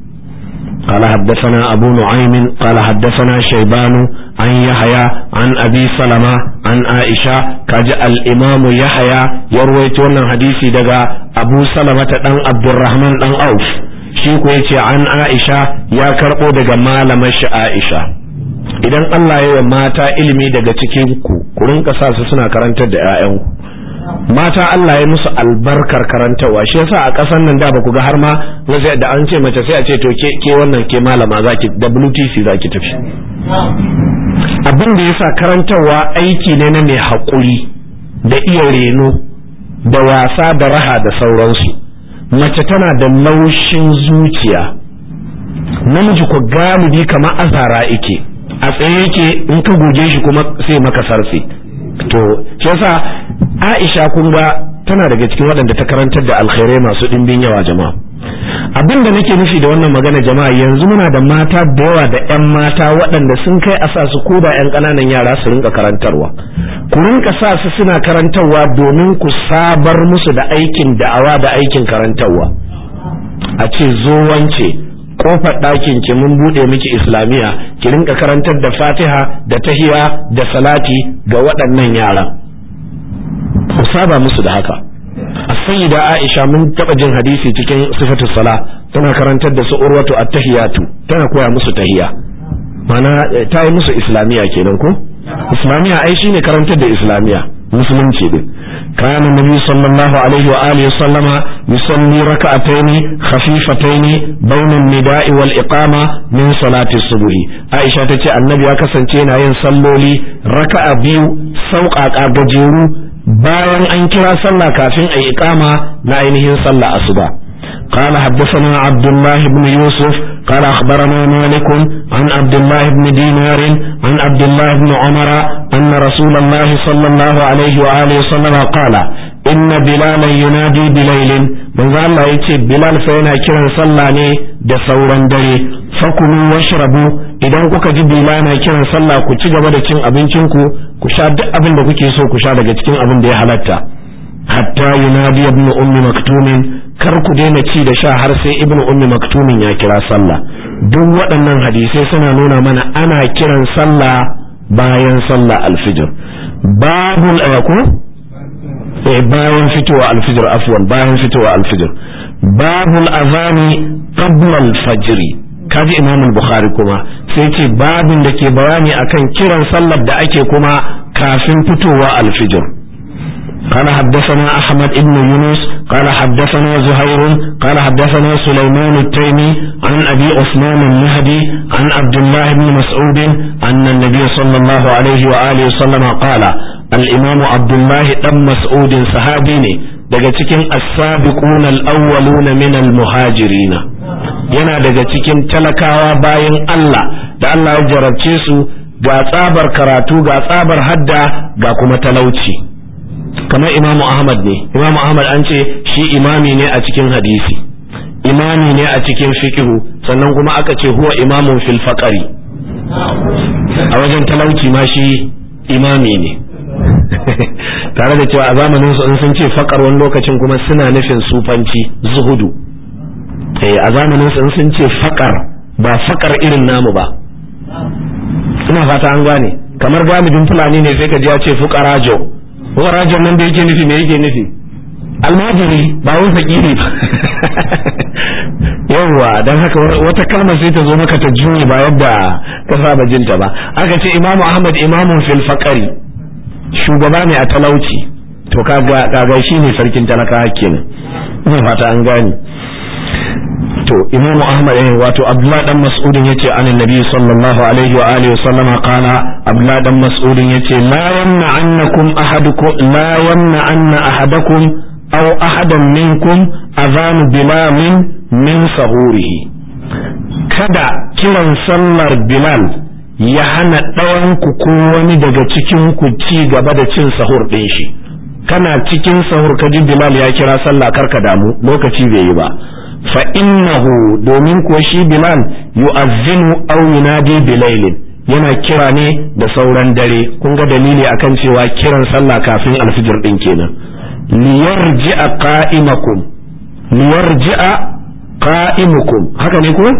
قال حدثنا أبو نعيم قال حدثنا شيبان عن يحيى عن أبي سلمة عن عائشة كجاء الإمام يحيى يروي تونا حديثي دقا أبو سلمة دان عبد الرحمن دان أوف shi ko yace an Aisha ya karbo daga malamar shi Aisha idan Allah ya yi mata ilimi daga cikin ku ku rinka sa su suna karantar da ƴaƴanku mata Allah ya musu albarkar karantarwa shi yasa a ƙasar nan da ba ku ga har ma wasu da an ce mace sai a ce to ke ke wannan ke malama zaki WTC zaki tafi abin da yasa karantarwa aiki ne na mai haƙuri da iya reno da wasa da raha da sauransu mace tana da laushin zuciya namiji ko galibi kamar azara yake a tsaye yake in ka goge shi kuma sai maka sarfe to shi yasa Aisha kun ga tana daga cikin waɗanda ta karantar da alkhairai masu ɗimbin yawa jama'a abin da nake nufi da wannan magana jama'a yanzu muna da mata da yawa da 'yan mata waɗanda sun kai a sa su ko da 'yan ƙananan yara su rinka karantarwa ku rinka sa su suna karantarwa domin ku sabar musu da aikin da'awa da aikin karantarwa a ce zo wance kofar ɗakin ki mun buɗe miki islamiya ki rinka karantar da fatiha da tahiya da salati ga waɗannan yaran ku saba musu da haka as-sayyida Aisha mun taba jin hadisi cikin sifatu sala tana karantar da su urwatu at-tahiyatu tana koya musu tahiya mana ta yi musu islamiya kenan ko islamiya ai shine karantar da islamiya musulunci din كان النبي صلى الله عليه وآله وسلم يصلي ركعتين خفيفتين بين النداء والإقامة من صلاة الصبح عائشة تتي النبي أكسن تينا ينصلوا لي ركع بيو سوق أجيرو bayan an kira sallah kafin a yi ikama na ainihin sallah asuba قال حدثنا عبد الله بن يوسف قال أخبرنا مالك عن عبد الله بن دينار عن عبد الله بن عمر أن رسول الله صلى الله عليه وآله وسلم قال إن بلالا ينادي بليل من ذا الله يتي بلال فينا كرا صلى da sauran dare fakulu washrabu idan kuka ji bilana kiran sallah ku ci gaba da cin abincin ku ku sha duk abin da kuke so ku sha daga cikin abin da ya halatta hatta yunadi ibn ummi maktumin kar ku daina ci da sha har sai ibn ummi maktumin ya kira sallah duk waɗannan hadisai suna nuna mana ana kiran sallah bayan sallah alfijir babul ayako eh bayan fitowa alfijir afwan bayan fitowa alfijir babul azani qabla al-fajr kaji imam al-bukhari kuma sai ce babin da ke bayani akan kiran sallar da ake kuma kafin fitowa al-fajr قال حدثنا أحمد بن يونس قال حدثنا زهير قال حدثنا سليمان التيمي عن أبي عثمان النهدي عن عبد الله بن مسعود أن النبي صلى الله عليه وآله وسلم قال الإمام عبد الله بن مسعود صحابيني daga cikin as-sabiqun al-awwalun min al-muhajirin yana daga cikin talakawa bayan Allah da Allah ya jarabce su ga tsabar karatu ga tsabar hadda ga kuma talauci kamar imamu ahmad ne imamu ahmad an ce shi imami ne a cikin hadisi imami ne a cikin fikihu sannan kuma aka ce huwa imamun fil faqari a wajen talauci ma shi imami ne tare da cewa a zamanin su in sun ce fakar wani lokacin kuma suna nufin sufanci zuhudu eh a zamanin su in sun ce fakar ba fakar irin namu ba ina fata an gane kamar galibin fulani ne sai ka ji ya ce fukarajo fukarajo nan da yake nufi me yake nufi almajiri ba wani fakiri ba yawwa don haka wata kalmar sai ta zo maka ta juye ba yadda ka saba jinta ba aka ce imamu ahmad imamun fil faqari shugaba ne a talauci to kaga kaga shine sarkin talaka kenan ina fata an gane to imamu ahmad eh wato abdullahi dan mas'udin yace anin nabi sallallahu alaihi wa alihi wasallama qala abdullahi dan mas'udin yace la yamna annakum ahadukum la yamna anna ahadakum aw ahadan minkum adhanu bilalin min sahurihi kada kiran sallar bilal ya hana ɗawanku ko wani daga cikin ku ci gaba da cin sahur ɗin shi kana cikin sahur ka ji bilal ya kira sallah karka damu lokaci bai yi ba fa innahu domin kuwa shi bilal yu'azzinu aw yunadi bilailin yana kira ne da sauran dare kun ga dalili akan cewa kiran sallah kafin alfijir din kenan liyarji'a qa'imakum liyarji'a qa'imukum haka ne ko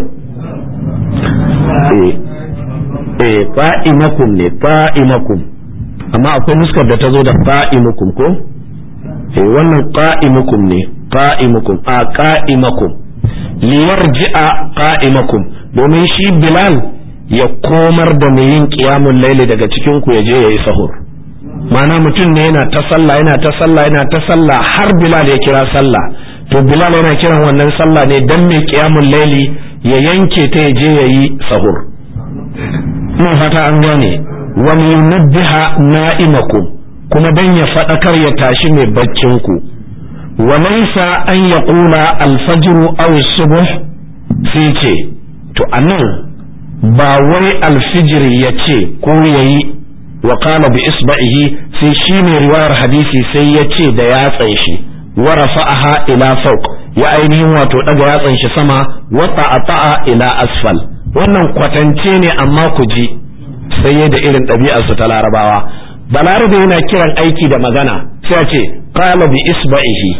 eh eh qa'imakum ne qa'imakum amma akwai nuskar da ta zo da qa'imukum ko eh wannan qa'imukum ne qa'imukum a qa'imakum liyarji'a qa'imakum domin shi bilal ya komar da mai yin qiyamul laili daga cikin ku ya je yayi sahur ma'ana mutum ne yana ta sallah yana ta sallah yana ta sallah har bilal ya kira sallah to bilal yana kiran wannan sallah ne dan mai qiyamul laili ya yanke ta ya je yayi sahur ina fata an gane wa yunabbiha na'imakum kuma dan ya fadakar ya tashi mai baccin ku wa laysa an yaqula al-fajr aw as-subh sai ce to anan ba wai al-fijr yace ko yayi wa qala bi isba'ihi sai shi ne riwayar hadisi sai ya ce da yatsan shi wa rafa'aha ila fawq ya ainihin wato daga yatsan shi sama wa ta'ata ila asfal wannan kwatance ne amma ku ji sai da irin ɗabi'ar su ta larabawa balarabe yana kiran aiki da magana sai a ce qala bi isba'ihi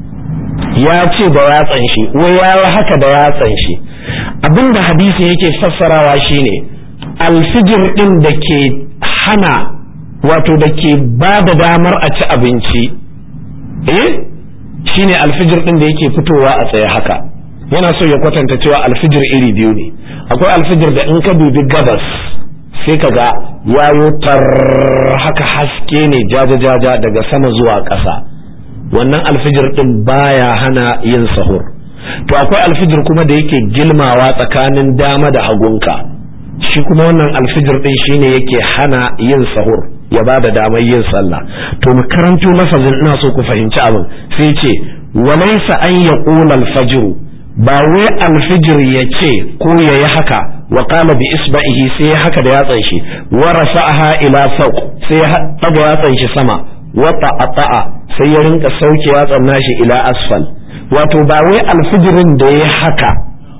ya ce da yatsan shi wai ya haka da yatsan shi abinda hadisi yake fassarawa shine alfijir din da ke hana wato da ke ba da damar a ci abinci eh shine alfijir din da yake fitowa a tsaye haka yana so ya kwatanta cewa alfijir iri biyu ne akwai alfijir da in ka dubi gabas sai ka ga yayo tar haka haske ne jaja-jaja daga sama zuwa ƙasa wannan alfijir din baya hana yin sahur to akwai alfijir kuma da yake gilmawa tsakanin dama da hagunka shi kuma wannan alfijir din shine yake hana yin sahur ya ba da damar yin sallah to mu karanto lafazin ina so ku fahimci abin sai ce walaysa an yaqula alfajr ba wai alfijir ya ce ko ya yi haka wa qala bi isba'ihi sai ya haka da yatsan shi wa rafa'aha ila fawq sai ya daga yatsan shi sama wa ta'ata sai ya rinka sauke yatsan nashi ila asfal wato ba wai alfijirin da ya haka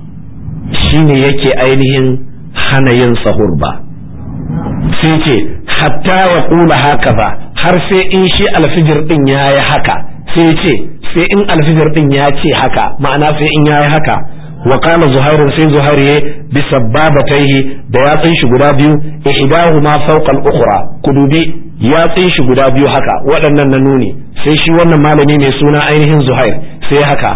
shine yake ainihin hana yin sahur ba sai ce hatta ya kula haka ba har sai in shi alfijir din ya yi haka sai ce sai in alfijir din ya ce haka ma'ana sai in ya yi haka wa kana zuhairun sai zuhair ya bi sabbabataihi da yatsun shi guda biyu ihdahuma fawqa al-ukhra ku dubi yatsun shi guda biyu haka waɗannan na nuni sai shi wannan malami mai suna ainihin zuhair sai haka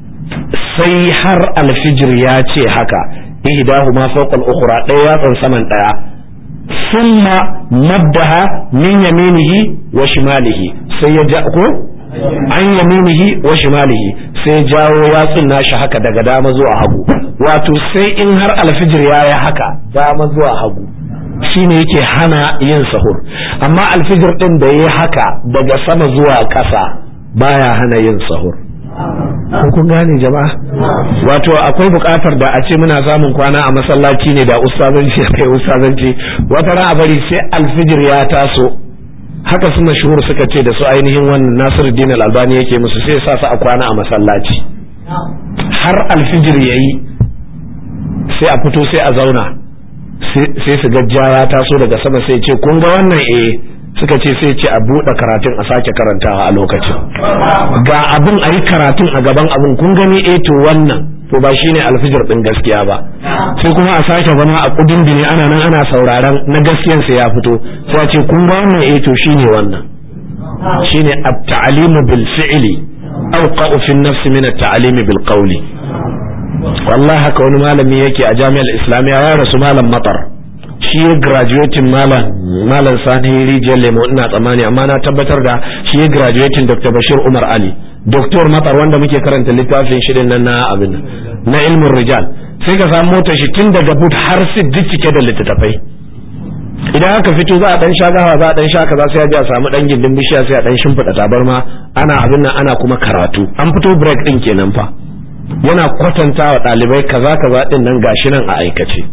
sai har alfijir ya ce haka ihdahuma fawqa al-ukhra ɗaya yatsan saman ɗaya thumma maddaha min yaminihi wa shimalihi sai ya ja ko an yaminihi wa shimalihi sai jawo yatsun nashi haka daga dama zuwa hagu wato sai in har alfijir ya yi haka dama zuwa hagu shine yake hana yin sahur amma alfijir din da ya haka daga sama zuwa ƙasa baya hana yin sahur ko kun gane jama'a wato akwai buƙatar da a ce muna samun kwana a masallaci ne da ustazanci kai ustazanci wata ran a bari sai alfijir ya taso haka su mashhur suka ce da su ainihin wannan Nasiruddin Al-Albani yake musu sai sa su a kwana a masallaci har alfijir yayi sai a fito sai a zauna sai su ga ya taso daga sama sai ce kun ga wannan eh suka ce sai ce a buɗe karatun a sake karantawa a lokacin ga abin a yi karatun a gaban abin kun gani eh to wannan to ba shine alfijir din gaskiya ba sai kuma a sake zama a kudin bine ana nan ana sauraron na gaskiyan sa ya fito sai a ce kun ga wannan eh to shine wannan shine at-ta'limu bil fi'li awqa'u fi an-nafs min at-ta'lim bil qawli wallahi haka wani malami yake a jami'ar islamiyya ya rasu malam matar shi ya graduating malam malam sani rijiyar lemo ina tsammani amma na tabbatar da shi ya graduating dr bashir umar ali doktor matar wanda muke karanta littafin shirin nan na abin na ilmin rijal sai ka samu motar shi tun daga but har sit duk cike da littattafai idan aka fito za a dan sha gawa za a dan sha kaza sai a je a samu dan gindin bishiya sai a dan shimfiɗa tabarma ana abin nan ana kuma karatu an fito break din kenan fa yana kwatanta wa ɗalibai kaza kaza din nan gashi nan a aikace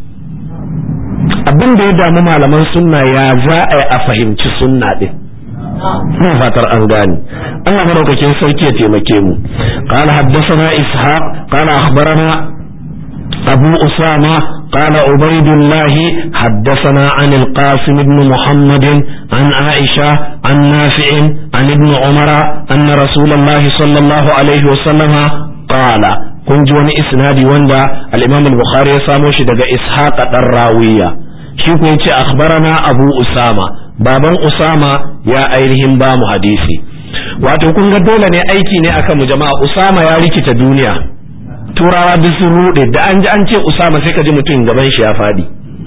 abin da ya damu malaman sunna ya za a yi a fahimci sunna din ina fatar an gane Allah madaukakin sarki ya taimake mu qala haddathana ishaq qala akhbarana abu usama قال عبيد الله حدثنا عن القاسم بن محمد عن عائشة عن نافع عن ابن عمر أن رسول الله صلى الله عليه وسلم قال kun ji wani isnadi wanda al-Imam al-Bukhari ya samo shi daga Ishaq dan Rawiya shi ko yace akhbarana Abu Usama baban Usama ya ainihin ba mu hadisi wato kun ga dole ne aiki ne akan mu jama'a Usama ya rikita duniya turawa duk sun rude da an ji an ce Usama sai ka ji mutum gaban shi ya fadi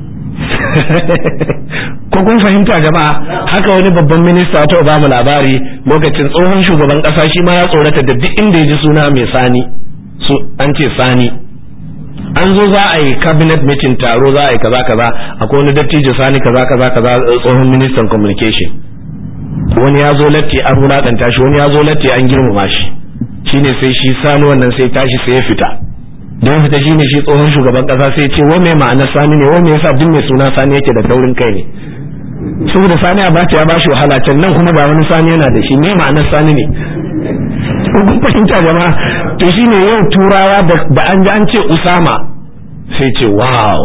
ko kun fahimta jama'a haka wani babban minista ta ba mu labari lokacin tsohon shugaban kasa shi ma ya tsorata da duk inda ya ji suna mai sani su an ce sani an zo za a yi cabinet meeting taro za a yi kaza kaza akwai wani dattijo sani kaza kaza kaza tsohon ministan communication wani ya zo latti an wulakanta shi wani ya zo latti an girmama shi shine sai shi sani wannan sai tashi sai ya fita don fita shine shi tsohon shugaban kasa sai ce wa mai ma'anar sani ne wa me yasa duk mai suna sani yake da taurin kai ne saboda sani abacha ya bashi wahala can nan kuma ga wani sani yana da shi me ma'anar sani ne kun fahimta jama'a to shine yau turawa da an ji an ce usama sai ce wow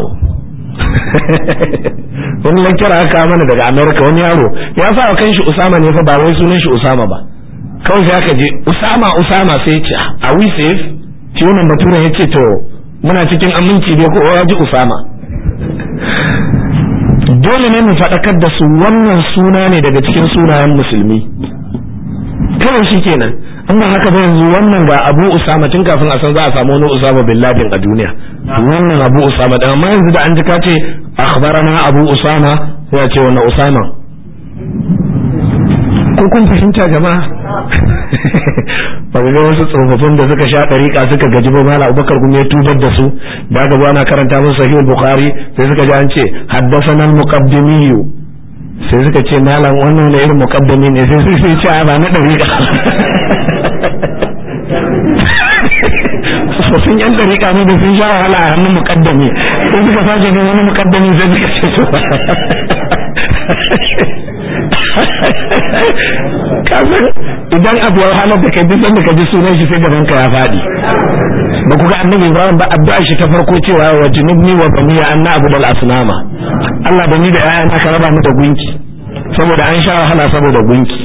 wani lankira aka mana daga america wani yaro ya sa kan shi usama ne fa ba wai sunan shi usama ba kawai sai aka je usama usama sai ce a we safe shi wannan baturen ya ce to muna cikin aminci dai ko ya ji usama dole ne mu faɗakar da su wannan suna ne daga cikin sunayen musulmi kawai shi kenan an ba haka ba yanzu wannan ga abu usama tun kafin a san za a samu wani usama bin ladin a duniya wannan abu usama da amma yanzu da an ji ka ce akhbarana abu usama sai a ce wannan usama ko kun fahimta jama'a ba ga wasu tsofaffin da suka sha ɗariƙa suka gaji ba mala abubakar kuma ya tubar da su da aka zo ana karanta musu sahihul bukhari sai suka ji an ce haddathana al-muqaddimiyu sai suka ce malam wannan ne irin muqaddami ne sai sai ce a ba na ɗariƙa tsofaffin yan ɗariƙa ne da sun sha wahala a hannun muqaddami sai suka sake ne wani muqaddami sai suka ce to kasan idan abu ya halar da kai duk sanda ka ji sunan shi sai gaban ka ya faɗi ba ku ga annabi Ibrahim ba addu'a shi ta farko cewa wa junubni wa baniya anna abudal asnama Allah da ni da ƴaƴana ka raba mu da gunki saboda an sha wahala saboda gunki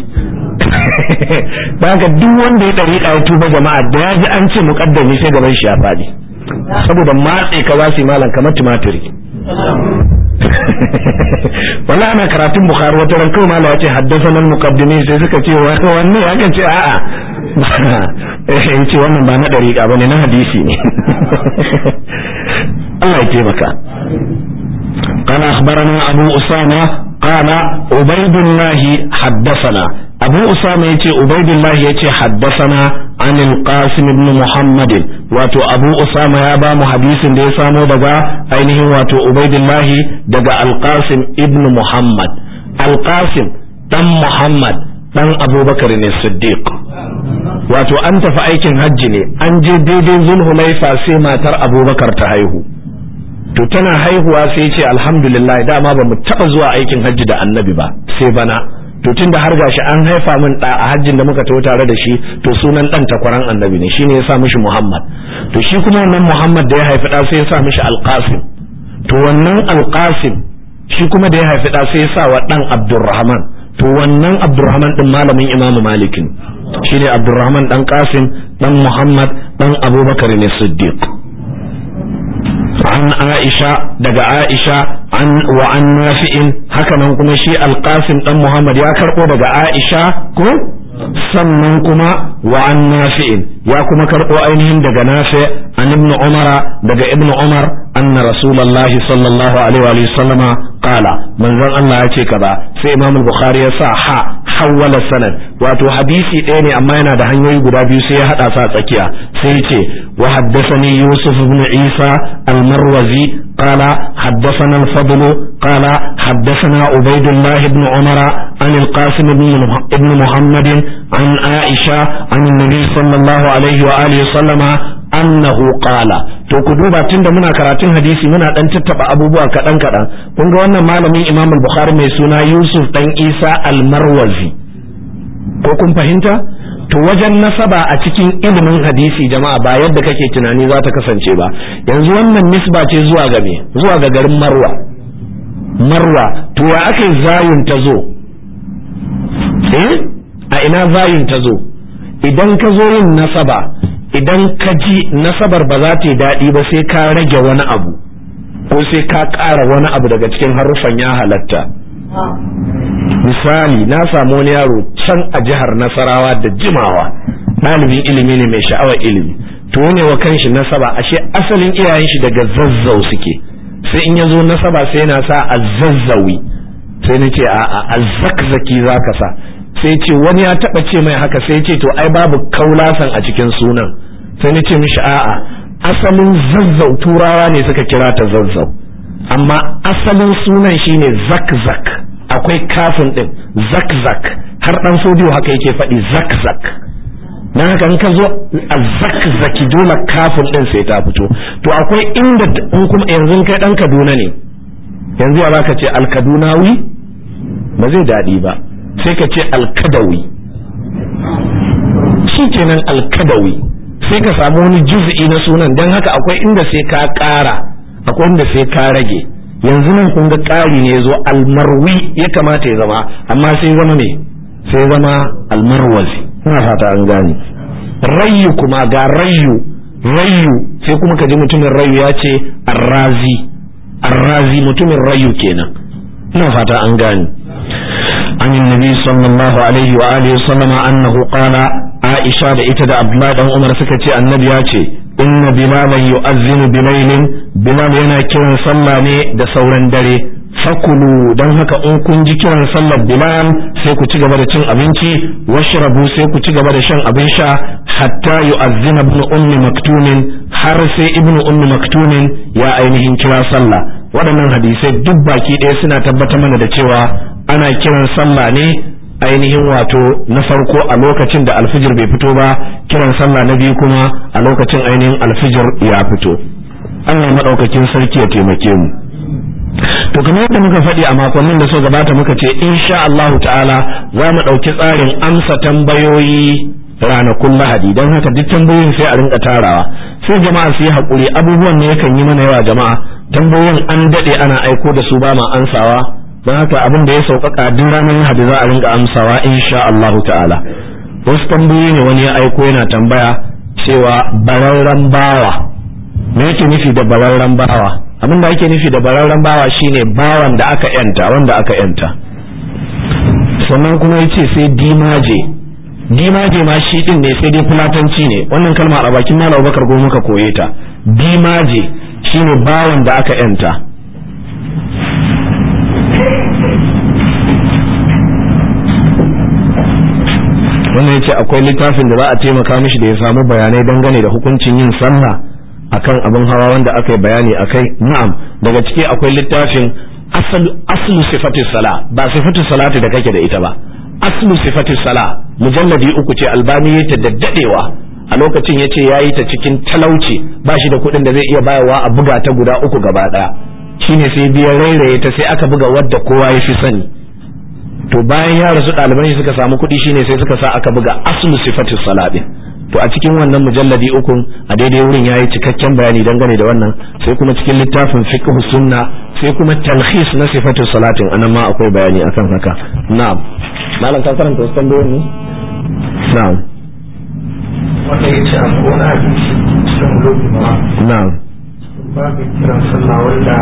haka duk wanda ya dariƙa ya tuba jama'a da ya ji an ce muqaddami sai gaban shi ya faɗi saboda matse ka za su yi malam kamar tumatiri wala ana karatun bukhari wata ran kawai mala yace haddathana al-muqaddimi sai suka ce wanne ya kan ce a'a eh ce wannan ba na dariqa bane na hadisi ne Allah ya taimaka قال أخبرنا أبو أسامة قال عبيد الله حدثنا أبو أسامة يتي عبيد الله يتي حدثنا عن القاسم بن محمد واتو أبو أسامة يابا محديث دي سامو دقا أينه واتو عبيد الله دقا القاسم ابن محمد القاسم دم محمد دم أبو بكر الصديق wato an tafi aikin hajji ne an je daidai zulhulaifa sai matar abubakar ta haihu to tana haihuwa sai ce alhamdulillah dama ba mu taba zuwa aikin hajji da annabi ba sai bana to tunda har gashi an haifa min da a hajjin da muka taho tare da shi to sunan dan takwaran annabi ne shine ya sa mishi Muhammad to shi kuma wannan Muhammad da ya haifi da sai ya sa mishi Alqasim to wannan Alqasim shi kuma da ya haifi da sai ya sa wa dan Abdurrahman to wannan Abdurrahman din malamin Imam Malik shine Abdurrahman dan Qasim dan Muhammad dan Abubakar ne Siddiq عن عائشة دقى عائشة عن وعن نافع هكذا كما شيء القاسم أم محمد يا كرقو دقى عائشة كو sannan kuma wa an nafi'in ya kuma karɓo ainihin daga nafi an ibn umara daga ibn umar anna rasulullahi sallallahu alaihi wa sallama qala manzon Allah ya ce kaza sai imam al-bukhari ya sa ha hawwala sanad wato hadisi ɗaya ne amma yana da hanyoyi guda biyu sai ya hada sa tsakiya sai ya ce wa haddathani yusuf ibn isa al-marwazi قال حدثنا الفضل قال حدثنا عبيد الله بن عمر عن القاسم بن محمد عن عائشة عن النبي صلى الله عليه وآله وسلم أنه قال to ku duba tunda muna karatun hadisi muna dan tattaba abubuwa kaɗan kaɗan kun ga wannan malamin Imam al-Bukhari mai suna Yusuf dan Isa al-Marwazi ko kun fahimta to wajen nasaba a cikin ilimin hadisi jama'a ba yadda kake tunani za ta kasance ba yanzu wannan nisba ce zuwa ga me zuwa ga garin marwa marwa to ya aka zayun ta zo eh a ina zayun ta zo idan ka zo yin nasaba idan ka ji nasabar ba za ta yi daɗi ba sai ka rage wani abu ko sai ka ƙara wani abu daga cikin haruffan ya halatta misali na samu wani yaro can a jihar nasarawa da jimawa ɗalibin ilimi ne mai sha'awar ilimi to ne wa kanshi nasaba ashe asalin iyayen shi daga zazzau suke sai in ya zo nasaba sai yana sa a zazzawi sai na ce a azzakzaki za ka sa sai ce wani ya taɓa ce mai haka sai ce to ai babu kaulasan a cikin sunan sai na ce mishi a'a asalin zazzau turawa ne suka kira ta zazzau amma asalin sunan shine zakzak akwai kafin din zakzak har dan sodiyo haka yake faɗi zakzak dan haka in ka zo a zakzaki dole kafin din sai ta fito to akwai inda in kuma yanzu kai dan Kaduna ne yanzu ya baka ce alkadunawi ba zai daɗi ba sai ka ce alkadawi shi kenan alkadawi sai ka samu wani juz'i na sunan dan haka akwai inda sai ka ƙara akwai inda sai ka rage yanzu nan kun ga ƙari ne zo almarwi ya kamata ya zama amma sai zama me sai zama almarwazi ina fata an gane rayu kuma ga rayu rayu sai kuma ka ji mutumin rayu ya ce arrazi arrazi mutumin rayu kenan ina fata an gane عن النبي صلى الله عليه وآله وسلم أنه قال عائشة إتدى أبلا دان عمر سكتي النبي ياتي إن بلالا يؤذن بليل بلال ينا كيران صلى ني دا سوران دري fakulu don haka in kun ji kiran sallar bilal sai ku ci gaba da cin abinci washrabu sai ku ci gaba da shan abin sha hatta yu'azzina ibn ummi maktumin har sai ibn ummi maktumin ya ainihin kira sallah waɗannan hadisai duk baki ɗaya suna tabbatar mana da cewa ana kiran sallah ne ainihin wato na farko a lokacin da alfijir bai fito ba kiran sallah na biyu kuma a lokacin ainihin alfijir ya fito Allah maɗaukakin sarki ya taimake mu to kamar yadda muka faɗi a makonnin da suka gabata muka ce insha Allahu ta'ala za mu ɗauki tsarin amsa tambayoyi ranakun lahadi don haka duk tambayoyin sai a rinka tarawa sai jama'a su yi haƙuri abubuwan ne yakan yi mana yawa jama'a tambayoyin an daɗe ana aiko da su ba ma ansawa don haka abin da ya sauƙaƙa duk ranar lahadi za a rinka amsawa insha Allahu ta'ala wasu tambayoyi ne wani ya aiko yana tambaya cewa bararren bawa me yake nufi da bararren bawa abin da ake nufi da bararren bawa shine bawan da aka yanta wanda aka yanta sannan kuma ya ce sai dimaje dimaje ma shi din ne sai dai fulatanci ne wannan kalma a bakin malam abubakar goma muka koye ta dimaje shine bawan da aka yanta wannan yace akwai littafin da za a taimaka mishi da ya samu bayanai dangane da hukuncin yin sallah akan abin hawa wanda aka yi bayani akai na'am daga ciki akwai littafin aslu sifatis sala ba sifatis salati da kake da ita ba aslu sifatis sala mujalladi uku ce albani ya ta daddadewa a lokacin ya ce ya yi ta cikin talauci ba shi da kuɗin da zai iya bayarwa a buga ta guda uku gaba ɗaya shine sai biya rairaye ta sai aka buga wadda kowa ya fi sani to bayan ya rasu ɗaliban shi suka samu kuɗi shine sai suka sa aka buga aslu sifatis sala din to a cikin wannan mujalladi ukun a daidai wurin yayi cikakken bayani dangane da wannan sai kuma cikin littafin fiqh sunna sai kuma talhis na sifatu salatin anan ma akwai bayani akan haka na'am malam ka karanta wasu tambayoyin ne na'am wanda ya ce akwai wani hadisi cikin lokuma na'am babu kiran sallah wanda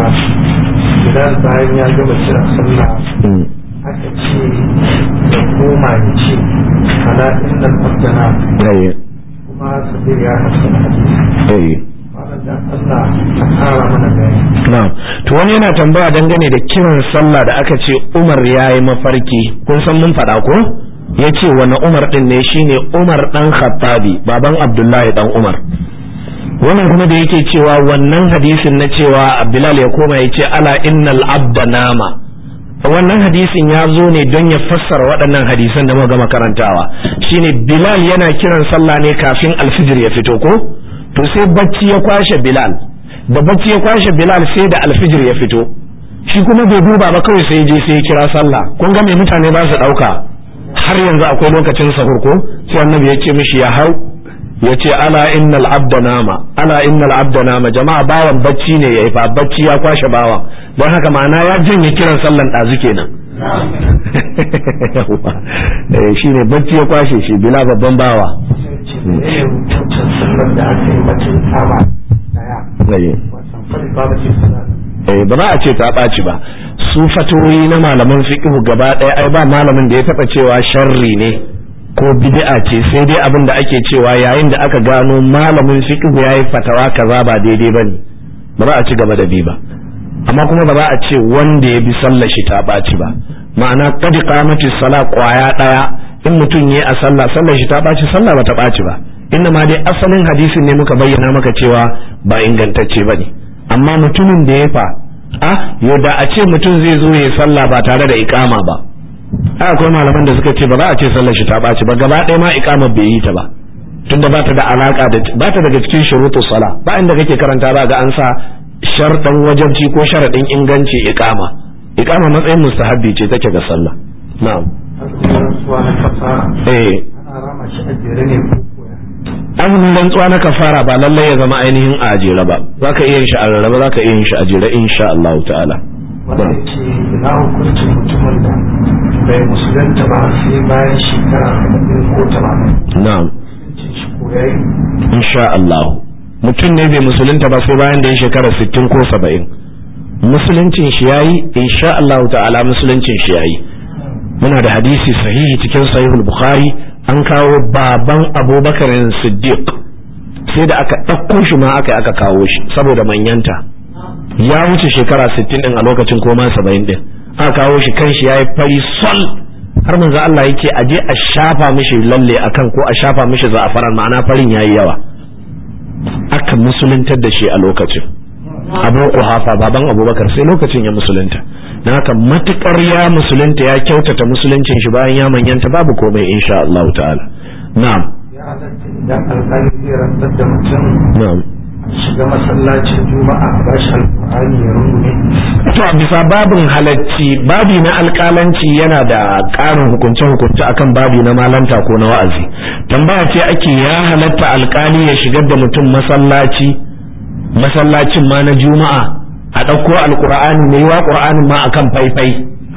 idan bayan ya gama kiran sallah mm, aka ce da koma ya ce ala innal abdana eh, kuma sabir ya hasan hadisi eh. wannan da Allah ta kara mana bayani Na'am. To wani yana tambaya dangane da kiran sallah da aka ce Umar ya yi mafarki, kun san mun faɗa ko? Ya ce wani Umar ɗin ne shine Umar ɗan Khattabi, baban Abdullahi ɗan Umar. Wannan kuma da yake cewa wannan hadisin na cewa Bilal ya koma ya ce ala innal abda nama. Wannan hadisin ya zo ne don ya fassara waɗannan hadisan da muka gama karantawa. Shine Bilal yana kiran sallah ne kafin alfijir ya fito ko? To sai bacci ya kwashe Bilal. da bacci ya kwashe Bilal sai da alfijir ya fito shi kuma bai duba ba kawai sai je sai ya kira sallah kun ga me mutane ba su dauka har yanzu akwai lokacin sahur ko sai annabi ya ce mishi ya hau ya ce ala innal abda nama ala innal abda nama jama'a bawan bacci ne yayi fa bacci ya kwashe bawan don haka ma'ana ya janye kiran sallan dazu kenan eh shine bacci ya kwashe shi bila babban bawa ce da ya rubuta sallar da aka yi bacin kama daya eh wasan fari babu ce sallah eh ba za a ce ta ɓaci ba su fatoyi na malaman fiqhu gaba ɗaya ai ba malamin da ya taɓa cewa sharri ne ko bid'a ce sai dai abin da ake cewa yayin da aka gano malamin fiqhu yayi fatawa kaza ba daidai bane ba za a ci gaba da bi ba amma kuma ba za a ce wanda ya bi sallar shi ta ɓaci ba ma'ana qad qamati sala kwaya ɗaya in mutum yayi a sallah sallar shi ta ɓaci sallah ba ta ɓaci ba inna ma dai asalin hadisin ne muka bayyana maka cewa ba ingantacce bane amma mutumin da ya fa a yau da a ce mutum zai zo ya sallah ba tare da ikama ba ai akwai malaman da suka ce ba za a ce sallar shi ta ɓaci ba gaba ɗaya ma ikama bai yi ta ba tunda ba ta da alaka da ba ta daga cikin shurutu sala ba inda kake karanta ba ga an sa sharɗan wajabci ko sharaɗin inganci ikama ikama matsayin mustahabbi ce take ga sallah na'am har kuma rasuwa na kafara eh ana rama shi a jere ne ko koya azumin rantsuwa na kafara ba lallai ya zama ainihin a ajere ba za ka iya yin shi a rarraba za ka iya yin shi a jere insha Allah ta'ala wanda ke ina hukuncin mutumin da bai musulunta ba sai bayan shekara arba'in ko tamanin na'am shi ko ya yi insha Allah mutum ne bai musulunta ba sai bayan da ya shekara 60 ko 70 musuluncin shi yayi insha Allah ta'ala musuluncin shi yayi muna da hadisi sahihi cikin sahihul bukhari an kawo baban abubakar siddiq sai da aka ɗauko shi ma aka aka kawo shi saboda manyanta ya wuce shekara 60 din a lokacin koma 70 din aka kawo shi kan shi yayi fari sol har manzo Allah yake aje a shafa mishi lalle akan ko a shafa mishi za'afaran ma'ana farin yayi yawa aka musuluntar da shi a lokacin abu kuhafa baban abubakar sai lokacin ya musulunta na haka matukar ya musulunta ya kyautata musuluncin shi bayan ya manyanta babu komai insha Allah ta'ala na'am ya halatta idan alƙali zai rantsar da mutum na'am shiga masallacin juma'a a bashi alƙur'ani ya rungume to a bisa babin halacci babi na alƙalanci yana da ƙarin hukunce-hukunce akan babi na malanta ko na wa'azi tambaya ce ake ya halatta alƙali ya shigar da mutum masallaci masallacin ma na juma'a a ɗauko alƙur'ani mai yiwa ƙur'anin ma akan faifai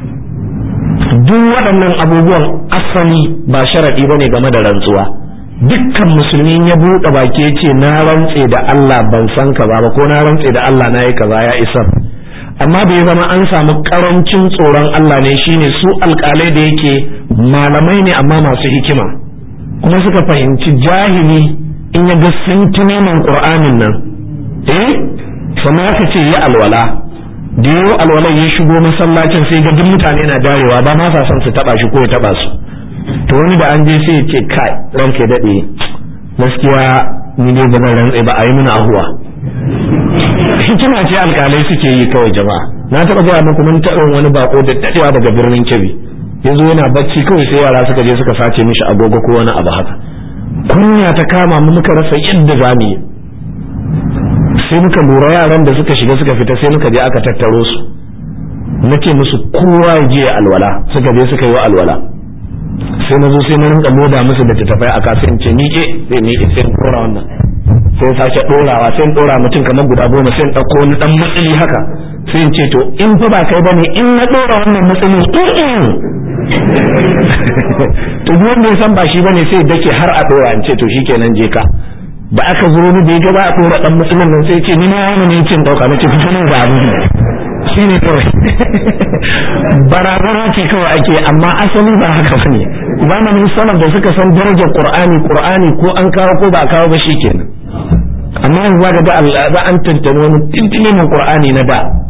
duk waɗannan abubuwan asali ba sharaɗi bane game da rantsuwa dukkan musulmi ya buɗe baki ya ce na rantse da Allah ban san kaza ba ko na rantse da Allah na yi kaza ya isar amma da ya zama an samu karancin tsoron Allah ne shine su alƙalai da yake malamai ne amma masu hikima kuma suka fahimci jahili in ya ga sintimeman ƙur'anin nan eh sannan aka ce yi alwala da yau alwalan ya shigo masallacin sai ga duk mutane na darewa ba ma sa son su taba shi ko ya taba su to wani da an je sai ya ce kai ranke daɗe gaskiya ni dai ba zan rantse ba a yi mana ahuwa hikima ce alkalai suke yi kawai jama'a na taɓa gaya muku mun taɓa wani bako da daɗewa daga birnin kebbi yanzu yana bacci kawai sai yara suka je suka sace mishi agogo ko wani abu haka kunya ta kama mu muka rasa yadda za mu yi sai muka lura yaran da suka shiga suka fita sai muka je aka tattaro su nake musu kowa ya je alwala suka je suka yi wa alwala sai na zo sai na rinka loda musu da tattafai a kasa in ce ni ke sai ni ke sai in dora wannan sai in sake dorawa sai in dora mutum kamar guda goma sai in ɗauko wani ɗan matsali haka sai in ce to in fa ba kai bane in na dora wannan matsali to duk wanda ya san ba shi bane sai dake har a dora in ce to shikenan je ka da aka zo ni da ya ga ba a dora dan matsalin nan sai ce ni na yana ne cin dauka nace fita nan ga abin shi ne kawai barazana ce kawai ake amma asali ba haka bane zamanin salaf da suka san darajar qur'ani qur'ani ko an kawo ko ba a kawo ba shikenan amma yanzu zaka ga za an tantane wani tintinin qur'ani na da